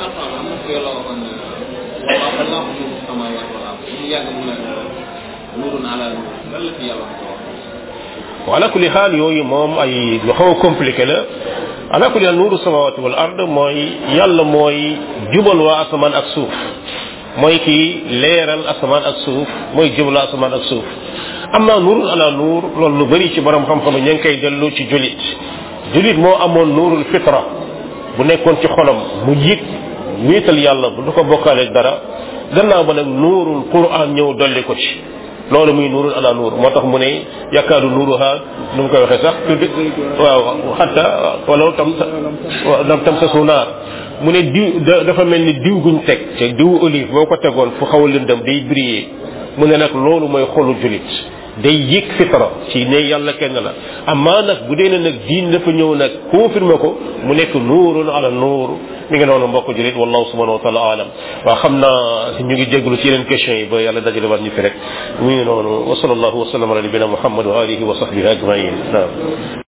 ala kulli xaal yooyu moom ay lu xaw a compliqué la ala kulli xaal nuuru samawati wal ard mooy yàlla mooy jubal waa asamaan ak suuf mooy kii leeral asamaan ak suuf mooy jubal waa asamaan ak suuf amma nuurul ala nuur loolu lu bëri ci borom xam-xam ña ngi koy dellu ci julit julit moo amoon nuurul fitra bu nekkoon ci xolam mu yëg wéetal yàlla bu du ko bokkaale dara gannaaw ba nag nuurul quran ñëw dolli ko ci loolu muy nuurul ala nuur moo tax mu ne yakkaadu nuuruha nu mu koy waxee sax tudd waaw xatta wala tam lam tam sa su naar mu ne diw dafa mel ni diw guñ teg te diw olive boo ko tegoon fu xaw a lëndëm day briller mu ne nag loolu mooy xolu julit day yëg fitra ci ne yàlla kenn la amaa nag bu dee ne nag diin dafa ñëw nag confirmé ko mu nekk nuurun ala nuur mi ngi noonu mbokk julit wallahu subhanahu wa taala alam waaw xam naa ñu ngi jégalu ci yeneen question yi ba yàlla dajale war ñu fi rek mi ngi noonu wa sallallahu wa sallam ala nabina muhammad wa alihi wa sahbihi ajmain naam